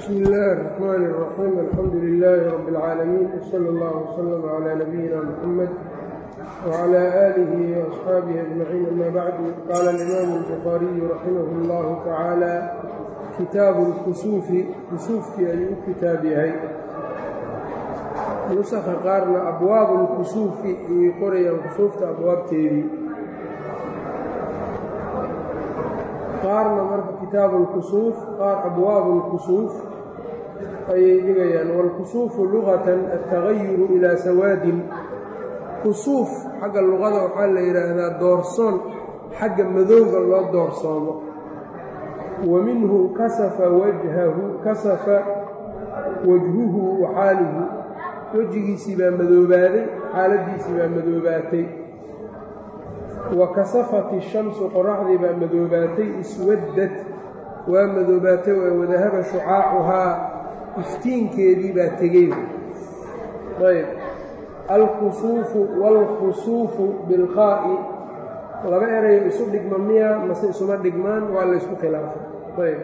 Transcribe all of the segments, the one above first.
bsmi illaahi الرaxmaan الraxiim alxamdu lilaahi rabi اlcaalamiin wsala اllah wslm clى nabiyina muxamed wclى aalihi وaصxaabihi ajmaciin ama bacdu qaala alimaamu الbukhaariyu raximah اllahu tacaala kitaabu اlkusuufi kusuufkii ayuu u kitaab yahay nusakha qaarna abwaabu اlkusuufi ayay qorayaan kusuufta abwaabteedii qaarna marka kitaabu اlkusuuf qaar abwaabu اlkusuuf ayay dhigayaan wاlkusuufu lugatan altagayuru ilaa sawaadin kusuuf xagga luqada waxaa la yidhaahdaa doorsoon xagga madowga loo doorsoomo wa minhu kasafa wajhahu kasafa wajhuhu wa xaalihi wejigiisii baa madoobaaday xaaladiisii baa madoobaatay wa kasafat ishamsu qoraxdii baa madoobaatay iswaddad waa madoobaatay waa wadahaba shucaacuhaa iftiinkeedii baa tegey ayb alkusuufu waalkhusuufu bilqaa'i laba erayo isu dhigma miya mase isuma dhigmaan waa laysku khilaafay ayb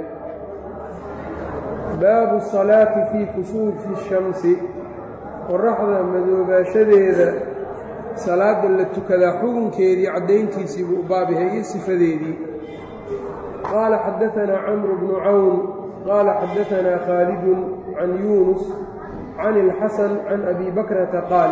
baabu salaati fii kusuufi shamsi qoraxda madoobaashadeeda salaada la tukadaa xugunkeedii caddayntiisii buu u baab yahay iyo sifadeedii qaala xadaanaa camru bnu cawn qaala xadaanaa khaalidun can yuunus can ilxasan can abi bakrata qaal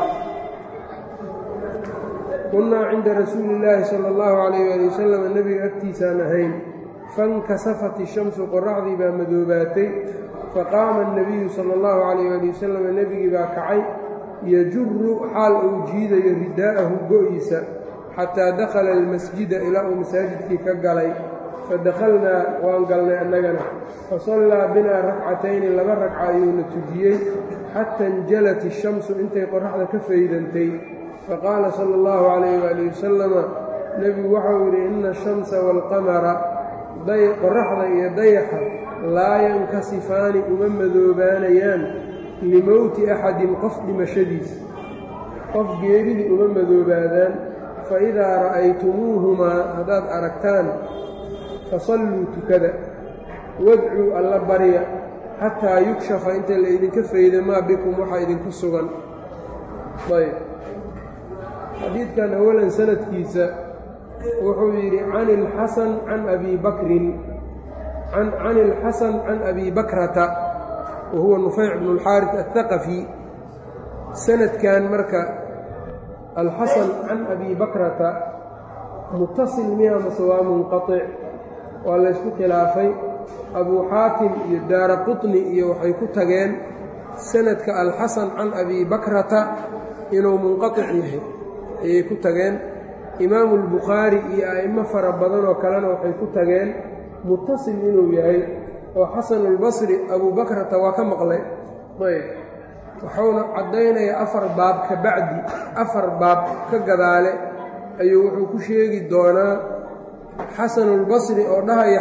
kunnaa cinda rasuuli illaahi sala allahu calayh ali wasalam nebiga agtiisaan ahayn fankasafat ishamsu qoraxdii baa madoobaatay faqaama annabiyu sala allahu calayh ali wasalam nebigii baa kacay yajuru xaal uu jiidayo ridaa'ahu go-iisa xataa dakhala almasjida ilaa uu masaajidkii ka galay fadakhalnaa waan galnay annagana fasallaa binaa rakcatayni laba ragca ayuuna tujiyey xata injalat ishamsu intay qoraxda ka faydantay faqaala sala allahu calayh waali wasalama nebigu waxau yidhi ina ashamsa waalqamara qoraxda iyo dayaxa laa yankasifaani uma madoobaanayaan limowti axadin qof dhimashadiisa qof geeridii uma madoobaadaan fa idaa ra'aytumuuhumaa haddaad aragtaan fasalluu tukada wadcuu alla barya xataa yukshafa inta la ydinka fayda maa bikum waxaa idinku sugan ayb xadiidkan awalan sanadkiisa wuxuu yidhi can ilxasan can abi bakrin can ilxasan can abi bakrata wa huwa nufayc bnu اlxaaris aلthaqafi sanadkan marka alxasan can abi bakrata mutasil miya mase waa munqaطic waa laysku khilaafay abuu xaatim iyo daara quطni iyo waxay ku tageen sanadka alxasan can abi bakrata inuu munqaطic yahay ayay ku tageen imaamu اlbukhaari iyo a'imo fara badanoo kalena waxay ku tageen mutasil inuu yahay oo xasanulbasri abuu bakrata waa ka maqlay ayb wuxuuna caddaynayaa afar baab ka bacdi afar baab ka gadaale ayuu wuxuu ku sheegi doonaa xasanulbasri oo dhahaya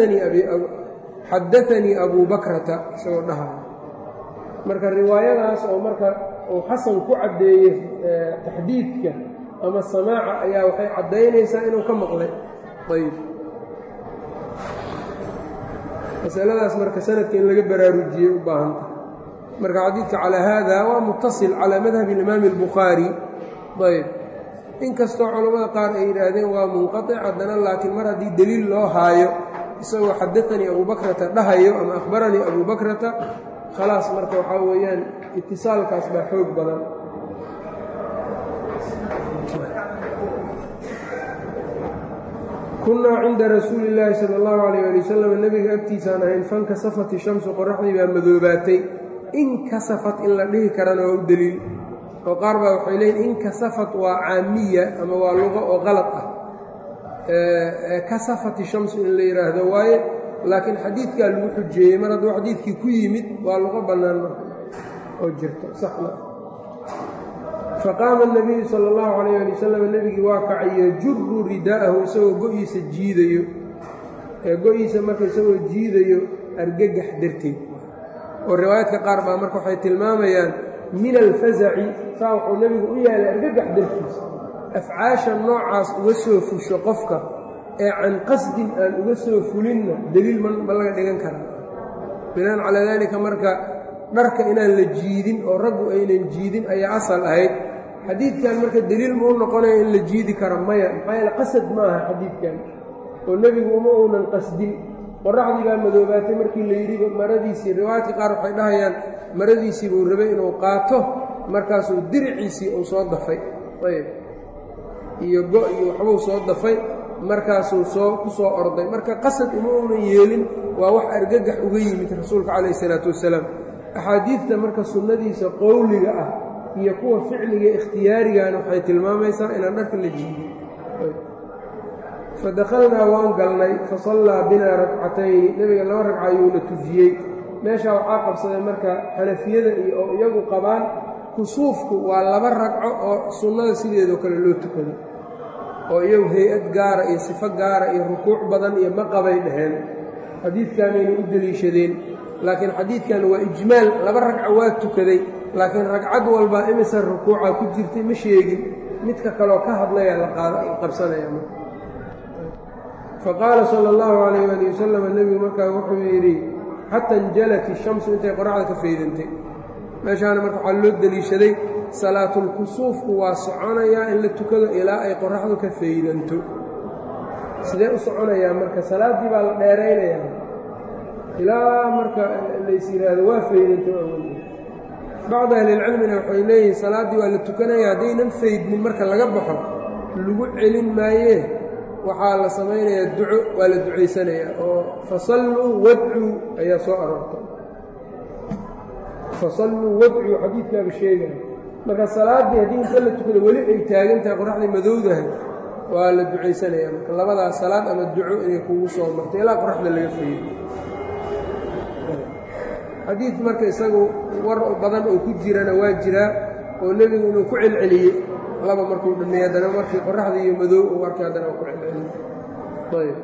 xadaanii abuu bakrata isagoo dhahaya marka riwaayadaas oo marka uu xasan ku caddeeyey taxdiidka ama samaaca ayaa waxay caddaynaysaa inuu ka maqlay ayb masaladaas marka sanadka in laga baraarujiyey u baahanta marka xadiidka calaa haada waa mutasil calaa madhabi imaami اlbukhaari ayb inkastoo culammada qaar ay yidhaahdeen waa munqaطic haddana laakiin mar haddii deliil loo haayo isagoo xadaanii abuu bakrata dhahayo ama akhbaranii abuu bakrata khalaas marka waxaa weeyaan itisaalkaas baa xoog badan kunnaa cinda rasuuli illaahi sala allahu calayh ali wasalam nebiga agtiisaan ahayn fankasafat ishamsu qoraxdii baa madoobaatay inkasafat in la dhihi karana waa u deliil oo qaar baa waxay leeyiin inkasafat waa caamiya ama waa luqo oo qalad ah kasafat ishamsu in la yidhaahdo waaye laakiin xadiidkaa lagu xujeeyey mar hadduu xadiidkii ku yimid waa luqo bannaan marka oo jirto saxna faqaama الnabiyu salى اllahu calayh ali wasalam nebigii waa kacay yajuru ridaa'ahu isagoo go-iisa jiidayo ee go-iisa marka isagoo jiidayo argagax darteed oo riwaayaadka qaar baa marka waxay tilmaamayaan min alfazaci saa wuxuu nebigu u yaalay argagax dartiisa afcaasha noocaas uga soo fusho qofka ee can qasdin aan uga soo fulinna deliil ma laga dhigan karaa binaan calaa daalika marka dharka inaan la jiidin oo raggu aynan jiidin ayaa asal ahayd xadiidkan marka deliil ma u noqonaya in la jiidi karo maya maxaa yeele qasad ma aha xadiidkan oo nebigu uma uunan qasdin qoraxdii baa madoobaatay markii la yidhi maradiisii riwaayadka qaar waxay dhahayaan maradiisii buu rabay inuu qaato markaasuu diriciisii uu soo dafay ayb iyo go iyo waxbuu soo dafay markaasuu soo ku soo orday marka qasad uma uunan yeelin waa wax argagax uga yimid rasuulka calayh isalaatu wasalaam axaadiidta marka sunnadiisa qowliga ah iyo kuwa ficliga ikhtiyaarigana waxay tilmaamaysaa inaan dharka la jiidin fadakhalnaa waan galnay fasallaa binaa ragcatayni nebiga laba ragca ayuuna tujiyey meeshaa waxaa qabsaday marka xanafiyada iyo oo iyagu qabaan kusuufku waa laba ragco oo sunnada sideedoo kale loo tukado oo iyagu hay-ad gaara iyo sifo gaara iyo rukuuc badan iyo maqabay dhaheen xadiidkanayna u deliishadeen laakiin xadiidkan waa ijmaal laba ragco waa tukaday laakiin ragcad walba imise rukuuca ku jirtay ma sheegin midka kaloo ka hadlaya la qabsanaya faqaala sala allahu calayh ali wasalam nebigu markaa wuxuu yidhi xata injalat ishamsu intay qoraxda ka faydantay meeshaana marka waxaa loo deliishaday salaatulkusuufku waa soconayaa in la tukado ilaa ay qoraxdu ka faydanto sidee u soconayaa marka salaaddii baa la dheeraynayaa ilaa marka lays yidhaahdo waa faydanto awal bacdu ahlilcilmina waxay leeyihiin salaaddii waa la tukanaya haddaynan faydmin marka laga baxo lagu celin maayee waxaa la samaynayaa duco waa la ducaysanayaa oo fasalluu wadcuu ayaa soo aroortay fasalluu wadcuu xadiidkaaba sheegaya marka salaaddii haddii inta la tukado weli ay taagan tahay qoraxdii madowdahay waa la ducaysanayaa marka labadaas salaad ama duco inay kugu soo martay ilaa qoraxda laga fayay xadiid marka isagu war badan oo ku jirana waa jiraa oo nebigu inuu ku celceliyey laba markuu dhameey haddana markii qoraxda iyo madow uu arkay haddana waa ku celceliyey ayb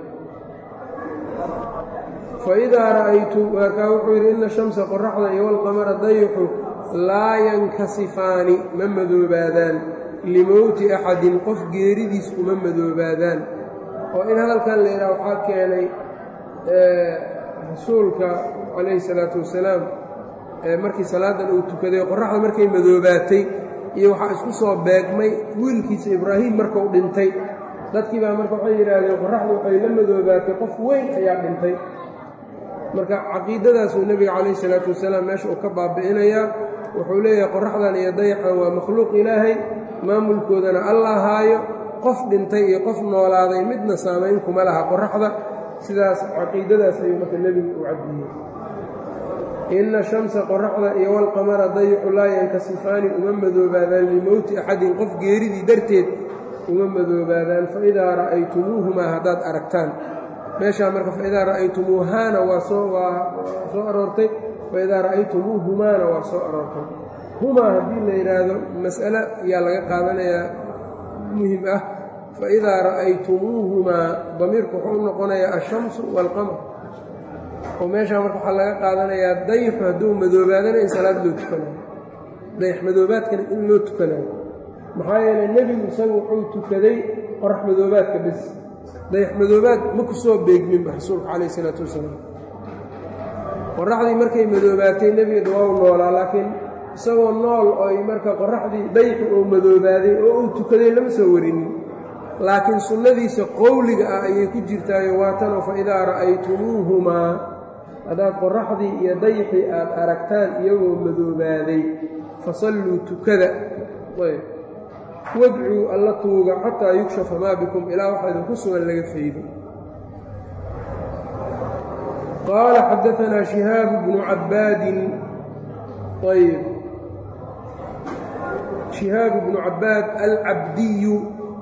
faidaa ra'aytu markaa wuxuu yidhi ina shamsa qoraxda iyo walqamara dayixu laa yankasifaani ma madoobaadaan limowti axadin qof geeridiis uma madoobaadaan oo in hadalkan la yidhaha waxaa keenay rasuulka calayhi salaatu wasalaam markii salaadan uu tukaday qoraxda markay madoobaatay iyo waxaa isku soo beegmay wiilkiisa ibraahim markuu dhintay dadkii baa marka waxay yidhaahdeen qoraxdu waxay la madoobaatay qof weyn ayaa dhintay marka caqiidadaasuu nebiga calayhi salaatu wasalaam meesha uu ka baabi'inayaa wuxuu leeyahay qoraxdan iyo dayaxan waa makhluuq ilaahay maamulkoodana alla haayo qof dhintay iyo qof noolaaday midna saamayn kuma laha qoraxda sidaas caqiidadaas ayuu marka nebigu u caddiiyey ina shamsa qoraxda iyo walqamara dayixu laa yankasifaani uma madoobaadaan limowti axadin qof geeridii darteed uma madoobaadaan faidaa ra'aytumuuhumaa haddaad aragtaan meeshaa marka faidaa ra'aytumuuhaana waa soo waa soo aroortay faidaa ra'aytumuuhumaana waa soo aroortay humaa haddii la yidhaahdo mas'ale ayaa laga qaadanayaa muhim ah faidaa ra'aytumuuhumaa damiirku wuxuu u noqonayaa ashamsu waalqamar oo meeshaa marka waxaa laga qaadanayaa dayixu hadduu madoobaadana in salaad loo tukanayo dayax madoobaadkana in loo tukanayo maxaa yeelay nebigu isagu wuxuu tukaday qorax madoobaadka bes dayax madoobaad ma ku soo beegminba rasuulka calayh isalaatu wasalaam qoraxdii markay madoobaatay nebiga dawaaw noolaa laakiin isagoo nool oy marka qoraxdii dayaxu uu madoobaaday oo uu tukaday lama soo warinin laakiin sunnadiisa qowliga ah ayay ku jirtaayo waatanoo fa idaa ra'aytumuuhumaa haddaad qoraxdii iyo dayxii aad aragtaan iyagoo madoobaaday fasalluu tukada wadcuu alla tuuga xataa yukshafa maa bikum ilaa waxaa idinku sugan laga faydo qaala xadaanaa shihaabu bnu cabbaadin ayb shihaabu bnu cabbaad alcabdiyu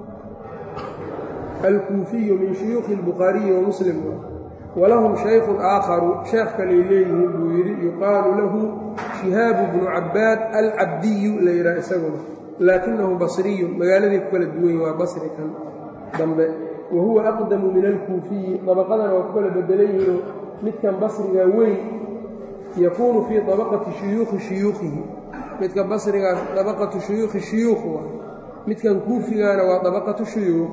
alkuufiyu min shuyuukhi اlbukhaariyi wa muslim walahum shaykhun aakharu sheekh kalay leeyihiin buu yidhi yuqaalu lahu shihaabu bnu cabbaad alcabdiyu la yidhaha isaguna laakinahu basriyun magaaladay ku kala duwan waa basri kan dambe wa huwa aqdamu min alkuufiyi dabaqadana waa ku kala bedelan yihiinoo midkan basriga weyn yakuunu fii dabaqati shuyuukhi shuyuukhihi midka basrigaas dabaqatu shuyuukhi shuyuukh waay midkan kuufigaana waa dabaqatu shuyuukh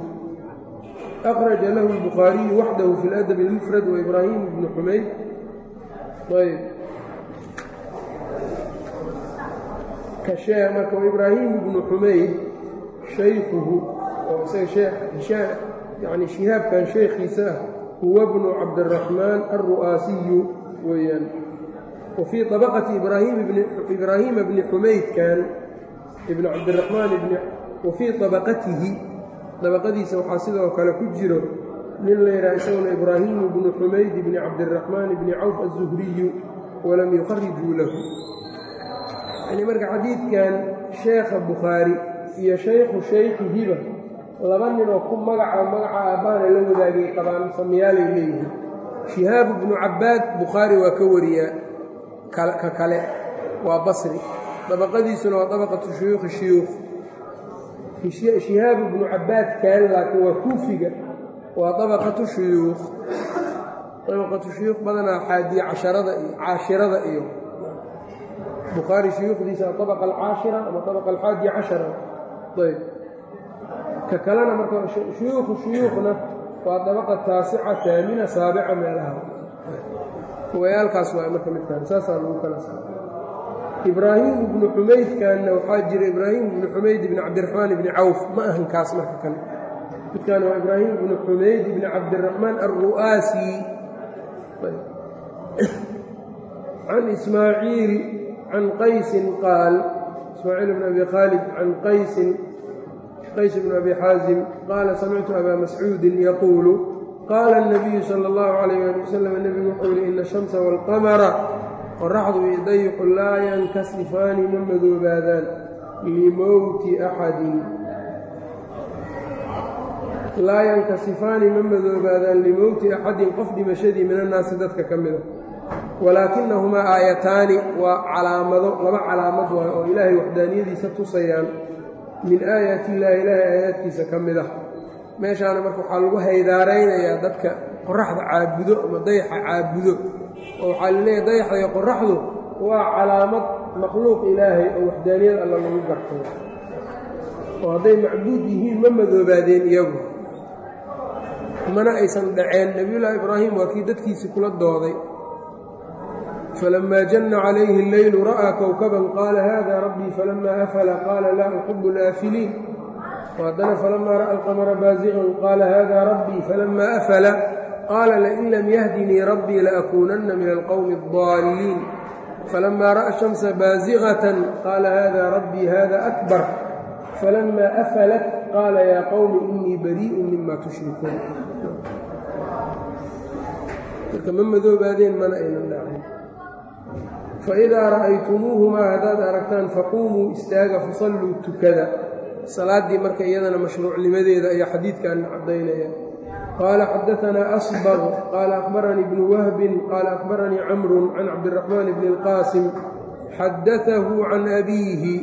akhraja lahu albukhaariyu waxdahu fi ladab اlmufrad waibraahiim bnu xumayd ayb kashee marka ibraahim ibnu xumayd shaykhuhu oo isaga shee yani shihaabkan sheekhiisa ah huwa bnu cabdiraxmaan alru'aasiyu weeyaan wa fii طabaqati ibraahiima bni xumaydkan ibn cabdiraxmaan wa fii طabaqatihi dabaqadiisa waxaa sidoo kale ku jiro nin la yidhaha isaguna ibraahimu bnu xumayd bni cabdiraxmaan bni cawf aلzuhriyu walam yukharijuu lahu yani marka xadiidkan sheekha bukhaari iyo shaykhu shaykhihiba laba ninoo ku magaca magaca aabbaana la wadaagay qabaan samiyaalay leeyihiin shihaabu bnu cabbaad bukhaari waa ka wariyaa ka kale waa basri dabaqadiisuna waa dabaqatu shuyuukhi shuyuukh shihaabu bnu cabbaad kan laakiin waa kuufiga waa dabaqatu shuyuukh dabaqatu shuyuukh badanaa xaadiye casharada iyo caashirada iyo bukhaari shuyuukhdiisa waa abaqa alcaashira ama abaqa alxaadiya cashara ayb ka kalena marka shuyuukhu shuyuukhna waa dabaqa taasica taamina saabica meelaha wayaalkaas waa marka midkaan saasaa lagu kala saara ibraahim ibnu xumaydkanna waxaa jira ibraahim ibnu xumayd ibni cabdiraxmaan ibni cawf ma ahan kaas marka kan midkaan waa ibraahim ibnu xumayd ibni cabdiraxmaan alru'aasi can ismaaciil can qaysin qaal ismaaciil bn abi khaalid can qaysin qays bn abi xaazim qaala samictu abaa mascuudin yaquulu qaala الnabiyu salى اllahu عalayh ali wasalam nebigu wuxuu yihi ina الshamsa wاlqamara qoraxdu iyo dayxu laa yankasifaani ma madoobaadaan limowti axadin laa yankasifaani ma madoobaadaan limowti axadin qof dhimashadii min annaasi dadka ka mida walaakinahumaa aayataani waa calaamado laba calaamad waay oo ilaahay waxdaaniyadiisa tusayaan min aayaati illaahi ilaahay aayaadkiisa ka mid ah meeshaana marka waxaa lagu haydaaraynayaa dadka qoraxda caabudo ama dayaxa caabudo oo waxaa laleeyahay dayaxda iyo qoraxdu waa calaamad makhluuq ilaahay oo waxdaaniyad alla lagu garto oo hadday macbuud yihiin ma madoobaadeen iyagu mana aysan dhaceen nebiyullaahi ibraahim waa kii dadkiisii kula dooday فلما جن عليه الليل رأى كوكبا قال هذا ربي فلما أفل قال لا أحب الآفلين وهدنا فلما رأى القمر بازغا قال هذا ربي فلما أفل قال لئن لم يهدني ربي لأكونن من القوم الضالين فلما رأى الشمس بازغة قال هذا ربي هذا أكبر فلما أفلت قال يا قوم إني بريء مما تشركون ma madoobaadeen mana aynan dhacin faidaa ra'aytumuuhumaa haddaad aragtaan faquumuu istaaga fasalluu tukada salaaddii marka iyadana mashruucnimadeeda ayaa xadiidkan caddaynaya qaala xadaanaa asbaq qaala akhbaranii bnu wahbin qaala akhbaranii camrun can cabdiraxmaan bni اlqaasim xadaahu can abiihi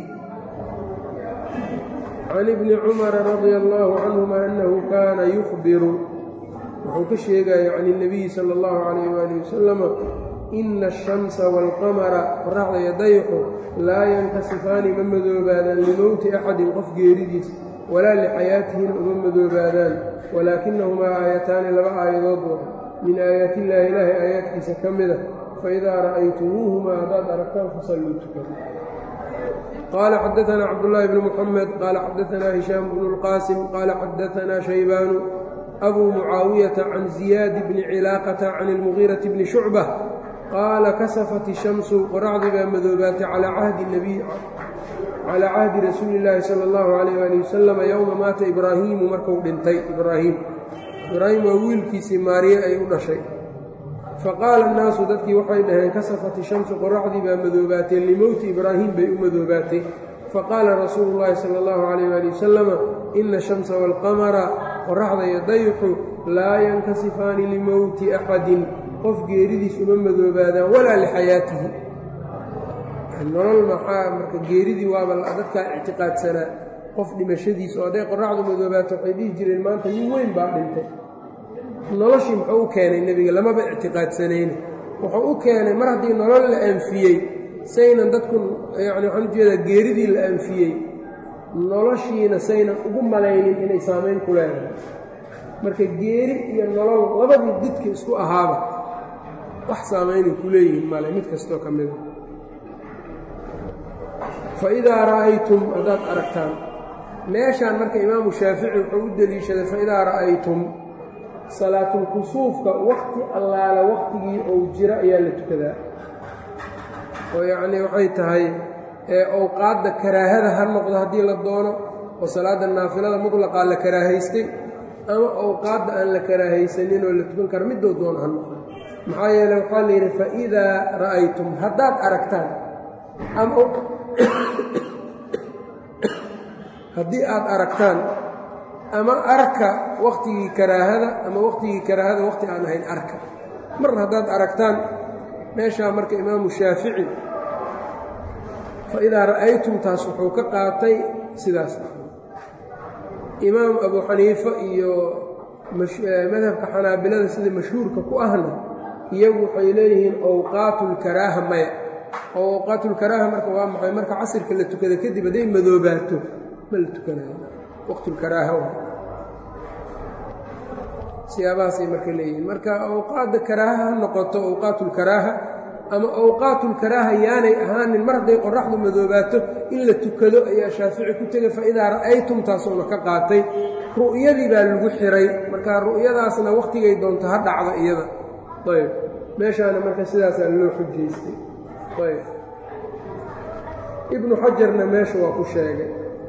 can ibni cumara radia allaahu canhuma annahu kaana yukhbiru wuxuu ka sheegaya can اnabiyi sala اllahu calayh waali wasalama ina ashamsa waalqamara qoraxda iyo dayxu laa yankasifaani ma madoobaadaan limowti axadin qof geeridiis walaa lixayaatihina uma madoobaadaan walaakinahumaa aayataani laba aayadood wa min aayaatillaahi ilaahay aayaadkiisa ka mida faidaa ra'aytumuuhumaa haddaad aragtaan fasalluu tukada qaala xadaanaa cabdullaahi bnu muxamed qaala xadaanaa hishaam bnu اlqaasim qaala xadaanaa shaybaanu abuu mucaawiyata can ziyaadi bni cilaaqata can ilmugiirati bni shucba qaala kasafat ishamsu qoraxdii baa madoobaatay calaa cahdi nabiy calaa cahdi rasuuli illaahi sala allahu calayh waali wasalama yowma maata ibraahiimu markuu dhintay ibraahiim ibraahim waa wiilkiisii maariye ay u dhashay faqaala annaasu dadkii waxay dhaheen kasafat ishamsu qoraxdii baa madoobaatay limowti ibraahim bay u madoobaatay faqaala rasuulu llaahi sala allahu calayh waali wasalama ina ashamsa waalqamara qoraxda iyo dayxu laa yankasifaani limowti axadin qof geeridiis uma madoobaadaan walaa lixayaatihi nolol maxaa marka geeridii waaba dadkaa ictiqaadsanaa qof dhimashadiis oo hadday qoraxdu madoobaato waxay dhihi jireen maanta nin weyn baa dhintay noloshii muxuu u keenay nebiga lamaba ictiqaadsanayna wuxuu u keenay mar haddii nolol la anfiyey saynan dadku yacni waxaan ujeedaa geeridii la anfiyey noloshiina saynan ugu malaynin inay saamayn ku leedahay marka geeri iyo nolol labadii didka isku ahaaba wax saamaynay ku leeyihiin male mid kastoo ka mida fa idaa ra'aytum haddaad aragtaan meeshaan marka imaamu shaafici wuxuu u deliishaday fa idaa ra'aytum salaatulkusuufka wakti allaala waktigii ou jiro ayaa la tukadaa oo yacnii waxay tahay ee owqaadda karaahada ha noqdo haddii la doono oo salaadda naafilada mutlaqaa la karaahaystay ama owqaadda aan la karaahaysanin oo la tukan karo midoo doono ha noqdo maxaa yeele waxaa la yidhi fa idaa ra'aytum haddaad aragtaan ama haddii aad aragtaan ama arka wakhtigii karaahada ama wakhtigii karaahada wakhti aan ahayn arka mar haddaad aragtaan meeshaa marka imaamu shaafici fa idaa ra'aytum taas wuxuu ka qaatay sidaas imaam abu xaniifa iyo madhabka xanaabilada sida mashhuurka ku ahna iyagu waxay leeyihiin owqaatulkaraaha maya oo owqaatulkaraaha marka waa maxay marka casirka la tukada kadib hadday madoobaato ma la tukanayo waqtulkaraaha siyaabahaasay marka leeyihiin marka awqaadda karaaha ha noqoto awqaatulkaraaha ama awqaatulkaraaha yaanay ahaanin mar hadday qoraxdu madoobaato in la tukado ayaa shaafici ku tegay fa idaa ra'aytum taasuuna ka qaatay ru'yadii baa lagu xiray marka ru'yadaasna wakhtigay doonto ha dhacdo iyada ayb meeshaana marka sidaasaa loo xujaystay ayb ibnu xajarna meesha waa ku sheegay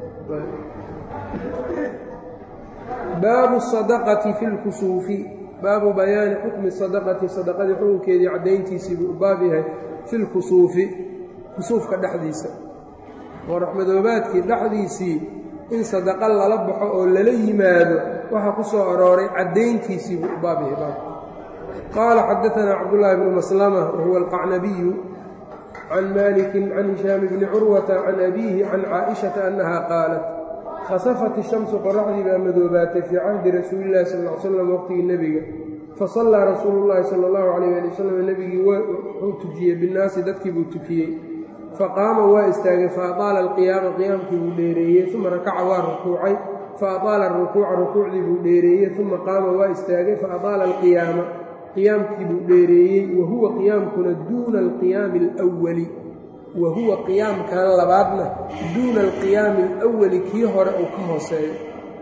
baabu sadaqati fi lkusuufi baabu bayaani xukmi sadaqati sadaqadii xukunkeedii caddayntiisii buu u baab yahay fi lkusuufi kusuufka dhexdiisa oo raxmadoobaadkii dhexdiisii in sadaqa lala baxo oo lala yimaado waxaa ku soo arooray caddayntiisii buu u baab yahay baabka qaala xadaanaa cabdullaahi bnu maslama wahuwa alqacnabiyu can maalikin can hishaami bni curwata can abiihi can caaishata annaha qaalat khasafat ishamsu qoraxdii baa madoobaatay fii cahdi rasuulillahi sal ly slam waqtigii nebiga fasallaa rasuulu llaahi sala allahu calayh ali wasalam nebigii wuxuu tujiyey binnaasi dadkii buu tukiyey faqaama waa istaagay fa adaala alqiyaama qiyaamkii buu dheereeyey uma rakaca waa rukuucay fa adaala arukuuca rukuucdii buu dheereeyey uma qaama waa istaagay fa adaala alqiyaama qiyaamkii buu dheereeyey wa huwa qiyaamkuna duuna alqiyaami alwali wa huwa qiyaamkan labaadna duuna alqiyaami alawali kii hore uu ka hooseeyo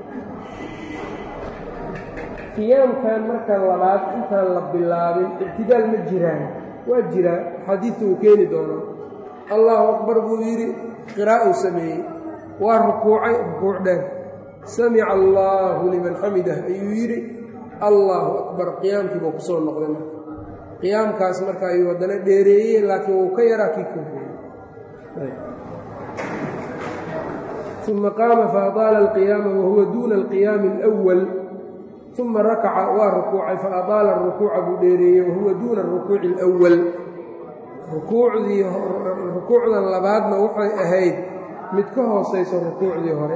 qiyaamkan marka labaad intaan la bilaabin ictidaal ma jiraan waa jiraa xadiidta uu keeni doonaa allahu akbar buu yidhi qiraa'uu sameeyey waa rukuucay rukuuc dheer samica allaahu liman xamidah ayuu yidhi allaahu akbar qiyaamkii buu ku soo noqday marka qiyaamkaas marka ayuu haddana dheereeyey laakiin wuu ka yaraa kii korreeyey uma qaama faadaala alqiyaama wahuwa duuna alqiyaami alwal uma rakaca waa rukuucay faadaala arukuuca buu dheereeyey wahuwa duuna arukuuci alwal rukuucdii rukuucdan labaadna waxay ahayd mid ka hoosayso rukuucdii hore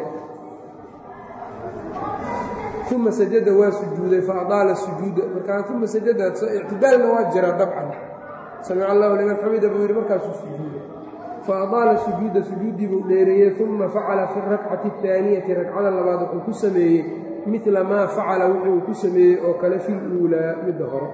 uma sajada waa sujuuday faadaala sujuuda markaa uma sajada ictidaalna waa jira dabcan samica allahu liman xamida buu yidhi markaasuu sujuuday faadaala sujuuda sujuuddii buu dheereeyey uma facala fi rakcati اtaaniyati ragcada labaad wuxuu ku sameeyey midla maa facala wuxuu ku sameeyey oo kale fi luulaa midda hore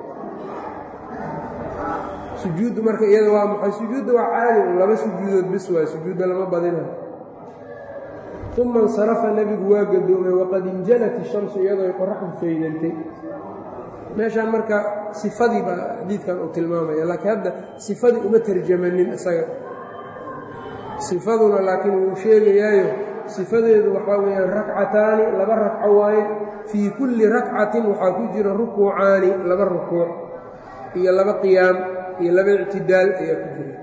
sujuuddu marka iyada waa maxay sujuudda waa caadi un laba sujuudood bis waay sujuudda lama badina uma insarafa nebigu waa gadoomay waqad injalat ishamsu iyadoo ay qoraxdu faydantay meeshaan marka sifadii baa xadiidkan uu tilmaamaya laakiin hadda sifadii uma tarjamanin isaga sifaduna laakiin wuu sheegayaayo sifadeedu waxaa weeyaan rakcataani laba ragco waaye fii kulli rakcatin waxaa ku jira rukuucaani laba rukuuc iyo laba qiyaam iyo laba ictidaal ayaa ku jira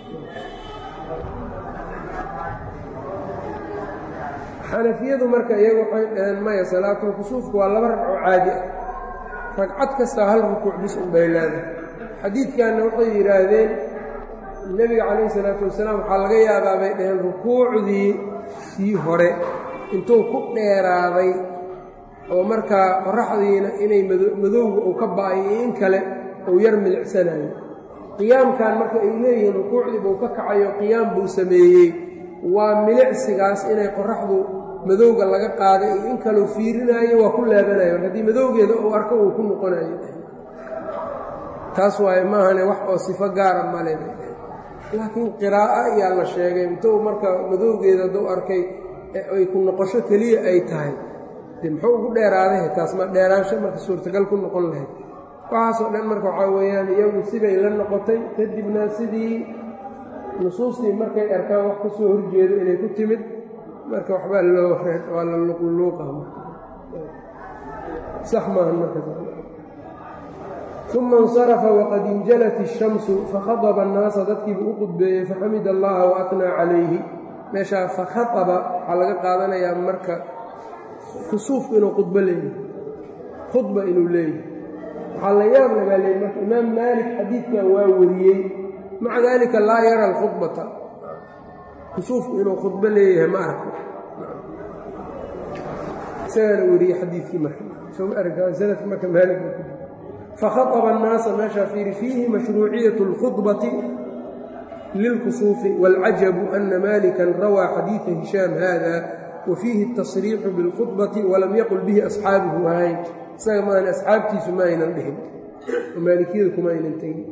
xanafiyadu marka iyagu waxay dhaheen maya salaatul kusuufku waa laba ragco caadi ah ragcad kastaa hal rukuuc bis unbay leedahay xadiidkanna waxay yidhaahdeen nebiga calayhi salaatu wasalaam waxaa laga yaabaa bay dhaheen rukuucdii sii hore intuu ku dheeraaday oo markaa qoraxdiina inay madowga uu ka ba'ayo in kale uu yar milicsanayo qiyaamkan marka ay leeyihiin rukuucdii buu ka kacayo qiyaam buu sameeyey waa milicsigaas inay qoraxdu madowga laga qaaday iyo in kaleu fiirinaayo waa ku laabanayo haddii madowgeeda uu arko uu ku noqonayo taas waaye maahane wax oo sifo gaara male laakiin qiraa'o ayaa la sheegay intuu marka madowgeeda hadduu arkay ay ku noqosho keliya ay tahay de muxuu ugu dheeraaday taas ma dheeraansho marka suurtagal ku noqon lahayd waxaasoo dhan marka waxaa weeyaan iyagu sibay la noqotay kadibna sidii nusuustii markay arkaan wax ka soo horjeedo inay ku timid marka waxbaa loo waa la luqluuqa sax maahan marka uma insarafa waqad injalat الshamsu fakhadaba الnaasa dadkiibuu u qudbeeyey faxamid allaha waatnaa calayhi meeshaa fakhaaba waxaa laga qaadanayaa marka kusuufku inuu khudbo leeyahay khudba inuu leeyahay waxaa la yaab le baa leey marka imaam maalik xadiidkan waa wariyey maca daalika laa yara alkhudbata kusuufku inuu khudbo leeyahay ma arko isagaana wariyey xadiidkii marka soma arkaa sanadka marka maalik fakhaطba الnaasa meeshaa fiiri fiihi mashruuciyaة اlkhudbati lilkusuufi wاlcajabu ana malika rawaa xadiiثa hishaam hada wa fiihi الtasriixu bاlkhudbati walam yaqul bihi asxaabuhu hayn isaga maan asxaabtiisu ma aynan dhihin maalikiyadu kuma aynan tegin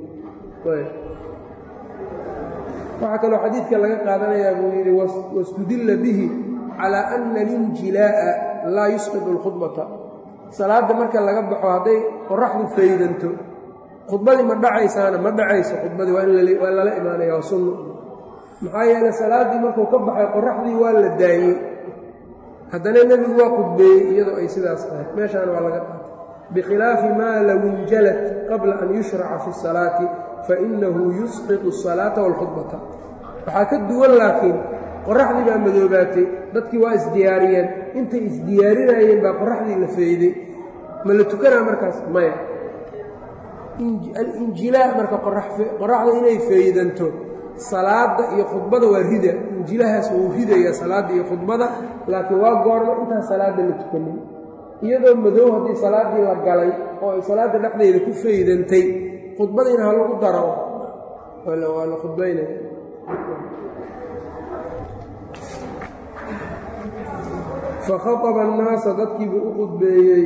waxaa kaloo xadiidka laga qaadanayaa buu yidhi wاstudila bihi calى ana اlinjilaaءa laa yusqid اlkhudbata salaadda marka laga baxo hadday qoraxdu faydanto khudbadii ma dhacaysaana ma dhacayso khudbadii waa lala imaanaya waa sunno maxaa yeeley salaaddii markuu ka baxay qoraxdii waa la daayey haddana nebigu waa khudbeeyey iyadoo ay sidaas tahay meeshaana waa laga qaatay bikhilaafi maa low injalat qabla an yushraca fi salaati fainahu yusqitu asalaata waalkhudbata waxaa ka duwan laakiin qoraxdii baa madoobaatay dadkii waa isdiyaariyeen intay isdiyaarinayeen baa qoraxdii la fayday ma la tukanaa markaas maya alinjilaa marka qoraxda inay faydanto salaadda iyo khudbada waa rida injilahaas wuu ridayaa salaadda iyo khudbada laakiin waa goorma intaan salaadda la tukanin iyadoo madow haddii salaaddii la galay oo ay salaadda dhexdeeda ku faydantay khudbadiina ha lagu daro waa la khudbaynaya fakhaطba الnaasa dadkiibuu u qudbeeyey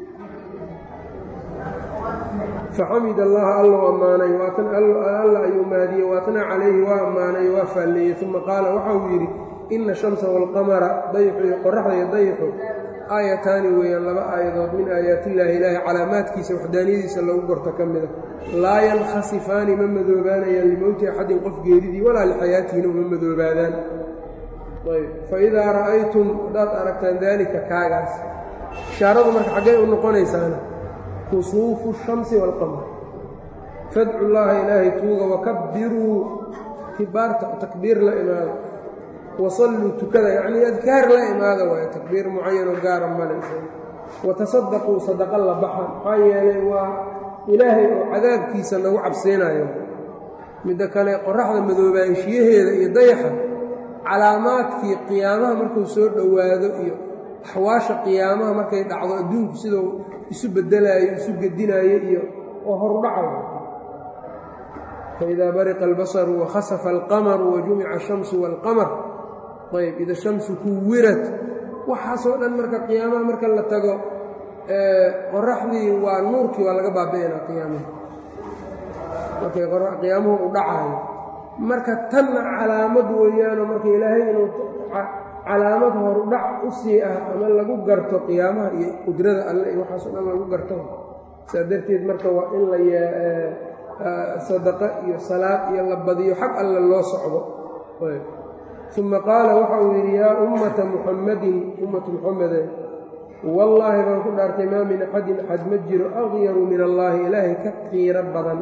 faxamid allaha allou ammaanay alla ayuu maadiyey waatnaa calayhi waa ammaanay waa faalleeyey uma qaala waxa uu yidhi ina shamsa wاlqamara dayxu iyo qoraxda iyo dayxu aayataani weeyaan laba aayadood min aayaatillaahi ilaahi calaamaadkiisa waxdaaniyadiisa lagu gorto ka mida laa yankhasifaani ma madoobaanayaan limowti axadin qof geeridii walaa lixayaatihina uma madoobaadaan faidaa ra'aytum haddaad aragtaan daalika kaagaas ishaaradu marka xaggay u noqonaysaana kusuufu shamsi waalqamar fadcu llaaha ilaahay tuuga wakabbiruu kibaarta takbiir la imaada wasalluu tukada yacnii adkaar la imaada waayo takbiir mucayanoo gaara male watasadaquu sadaqa la baxa maxaa yeelay waa ilaahay oo cadaabkiisa nagu cabsiinayo midda kale qoraxda madoobaanshiyaheeda iyo dayaxa calaamaadkii qiyaamaha markuu soo dhowaado iyo axwaasha qiyaamaha markay dhacdo adduunku siduu isu bedelaayo isu gedinaayo iyo oo horudhacayo faidaa bariqa albasaru wakhasafa alqamaru wajumica ashamsu waalqamar ayb ida shamsu kuwirat waxaasoo dhan marka qiyaamaha marka la tago qoraxdii waa nuurkii waa laga baabi'inaa qiyaamaha markay qiyaamuhu u dhacaayo marka tanna calaamad weeyaanoo marka ilaahay inuu calaamad horudhac u sii ah ama lagu garto qiyaamaha iyo qudrada alle iyo waxaasoo dhan lagu garto saa darteed marka waa in la sadaqa iyo salaad iyo la badiyo xag alle loo socdo uma qaala waxa uu yidhi yaa ummata muxammadin ummatu muxamede wallaahi baan ku dhaartay maa min axadin axad ma jiro aqyaru min allaahi ilaahay ka qiiro badan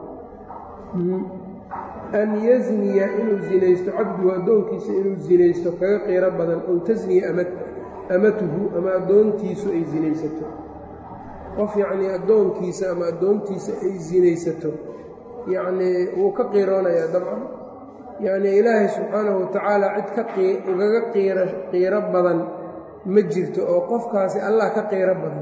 an yazniya inuu zinaysto cabduhu addoonkiisa inuu zinaysto kaga qiiro badan ow tasniya amatuhu ama addoontiisu ay zinaysato qof yacnii addoonkiisa ama addoontiisa ay zinaysato yacnii wuu ka qiiroonayaa dabcan yacnii ilaahay subxaanahu watacaala cid ka ugaga qiiro qiiro badan ma jirto oo qofkaasi allah ka qiiro badan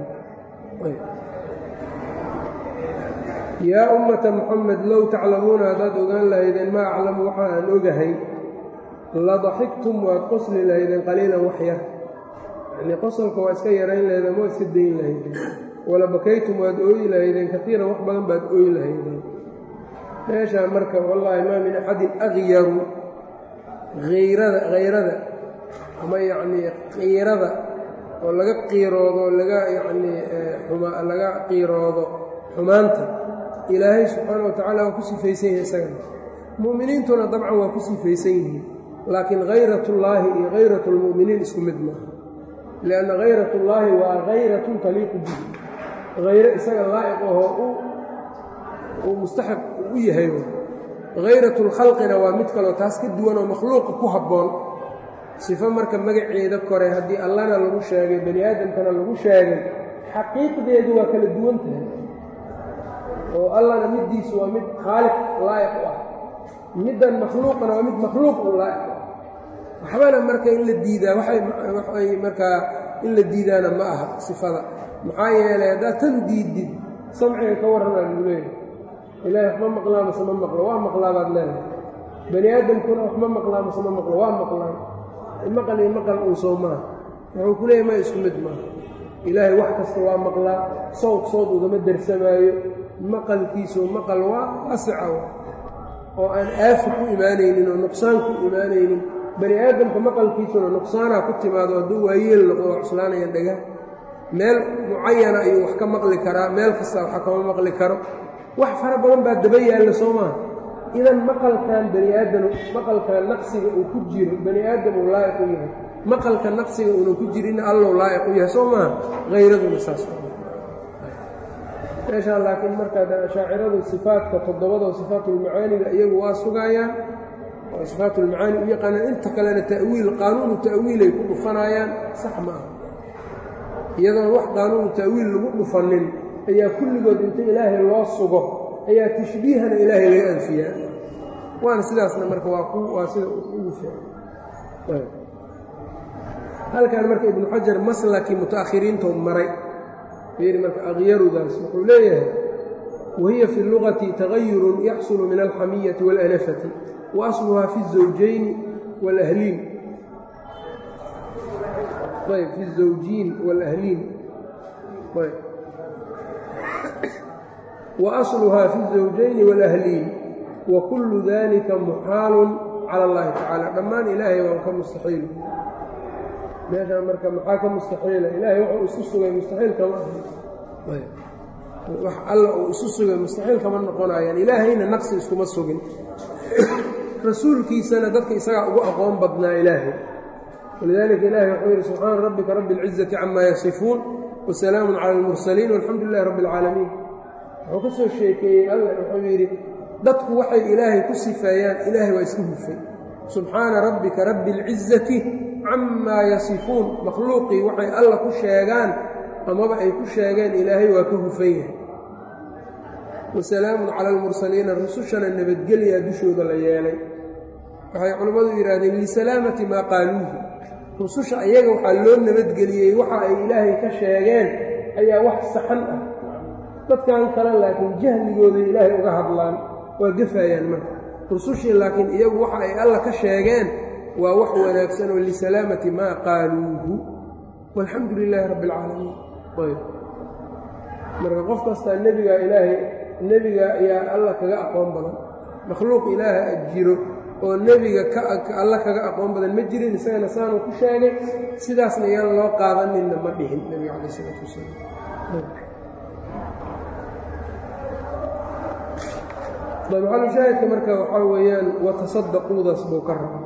yaa ummata muxamed low taclamuuna haddaad ogaan lahaydeen maa aclamu waxa aan ogahay la daxigtum waad qosli lahaydeen qaliilan wax yar yacnii qosolka waa iska yarayn lahaydeen waa iska dayn lahaydeen wala bakaytum waad ooyi lahaydeen kaiiran wax badan baad ooyi lahaydeen meeshaa marka wallaahi maa min axadin akyaru hayrada hayrada ama yacnii qiirada oo laga qiiroodo laga yacnii laga qiiroodo xumaanta ilaahay subxaana wa tacaala waa ku sifaysan yahay isagana mu'miniintuna dabcan waa ku sifaysan yihiin laakiin hayratullaahi iyo hayratu lmu'miniin isku mid maaha lianna hayratullaahi waa hayratun taliiqu bihi hayro isaga laa'iq ahoo uu mustaxaq u yahay hayratulkhalqina waa mid kaleo taas ka duwan oo makhluuqa ku habboon sifo marka magaceeda kore haddii allana lagu sheegay bani aadamkana lagu sheegay xaqiiqdeedu waa kala duwan tahay oo allana middiisu waa mid khaaliq laa'iq u ah middan makhluuqana waa mid makhluuq u laa'iq u ah waxbana marka in la diidaa waxay markaa in la diidaana ma aha sifada maxaa yeelay haddaad tan diidid samciga ka warranaa lagu leeyahay ilaahay wax ma maqlaa mase ma maqlo waa maqlaa baad leedahay bani aadamkuna wax ma maqlaa mase ma maqlo waa maqlaan maqal iyo maqal uun soo maaha wuxuu ku leeyahy ma isku mid maaha ilaahay wax kasta waa maqlaa sawd sawd ugama darsamaayo maqalkiisu maqal waa asica oo aan aafi ku imaanaynin oo nuqsaan ku imaanaynin bani aadamka maqalkiisuna nuqsaanaa ku timaado hadduu waayeel noqdo waa cuslaanayaan dhagaa meel mucayana ayuu wax ka maqli karaa meel kasta waxa kama maqli karo wax fara badan baa daba yaalla soo maaha idan maqalkan bani aadam maqalkan naqsiga uu ku jiro bani aadam uu laa'iq u yahay maqalka naqsiga uunan ku jirinna allow laa'iq u yahay soo maaha hayraduna saas meeshaa laakiin markaa ashaaciradu sifaadka toddobadoo sifaatulmacaaniga iyagu waa sugaayaan oo sifaatulmacaani u yaqaanaan inta kalena ta'wiil qaanuunu ta'wiilay ku dhufanayaan sax ma aha iyadoon wax qaanuunu ta'wiil lagu dhufanin ayaa kulligood inta ilaahay loo sugo ayaa tashbiihana ilaahay laga anfiyaa waana sidaasna marka waa sida ugu fiican halkan marka ibnu xajar maslakii muta'akhiriintou maray fiiri marka akyarudaas wuxuu leeyahay wahiya fi lugati tagayurun yaxsulu min alxamiyati waاlanafati wa asluhaa fi الزawjayni wاlahliin ayb fi الزawjiin wاlahliin ayb وأصلها في الزوجين والأهلين وكل ذلك محاaل calى الlahi tacaalى dhammaan ilaahay waa ka mustaxiil meeshaan marka maxaa ka mustaxiila ilaahay wuxuu isu sugay mustaxiil kama wax alla uu isu sugay mustaxiil kama noqonayaan ilaahayna naqsi iskuma sugin rasuulkiisana dadka isagaa ugu aqoon badnaa ilaahay walidaalika ilahay wuxuu yidhi subxaana rabbika rabbi اlciزaةi cama yasifuun وasalaamu calى اlmursaliin walxamdu lilahi rabbi اlcaalamiin wuxuu ka soo sheekeeyey alla wuxuu yidhi dadku waxay ilaahay ku sifeeyaan ilaahay waa iska hufay subxaana rabbika rabbi اlcizati camaa yasifuun makhluuqii waxay alla ku sheegaan amaba ay ku sheegeen ilaahay waa ka hufan yahay wasalaamun cala almursaliina rusushana nabadgelyaa dushooda la yeelay waxay culimmadu yidhaahdeen lisalaamati maa qaaluuhu rususha ayaga waxaa loo nabadgeliyey waxa ay ilaahay ka sheegeen ayaa wax saxan ah dadkan kale laakiin jahligooday ilaahay uga hadlaan waa gafayaan marka rusushii laakiin iyagu waxa ay alla ka sheegeen waa wax wanaagsan oo lisalaamati maa qaaluuhu walxamdu lilaahi rabbi alcaalamiin ayb marka qof kastaa nebigaa ilaahay nebiga ayaa alla kaga aqoon badan makhluuq ilaaha jiro oo nebiga alla kaga aqoon badan ma jirin isagana saanuu ku sheegay sidaasna iyaan loo qaadaninna ma dhihin nebiga calaih isalaatu wasalaam maxalushaahidka marka waxaa weeyaan watasaddaquudaas buu ka raba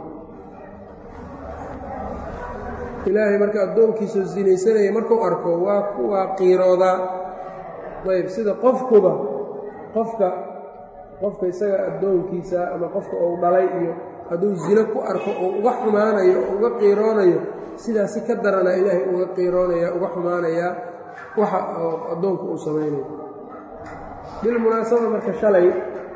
ilaahay marka addoonkiisao sinaysanaya markuu arko waa waa qiiroodaa ayb sida qofkuba qofka qofka isaga addoonkiisa ama qofka uu dhalay iyo hadduu zino ku arko uu uga xumaanayo oo uga qiiroonayo sidaas si ka darana ilaahay uga qiiroonaya uga xumaanayaa waxa addoonku uu samaynayo bilmunaasaba marka shalay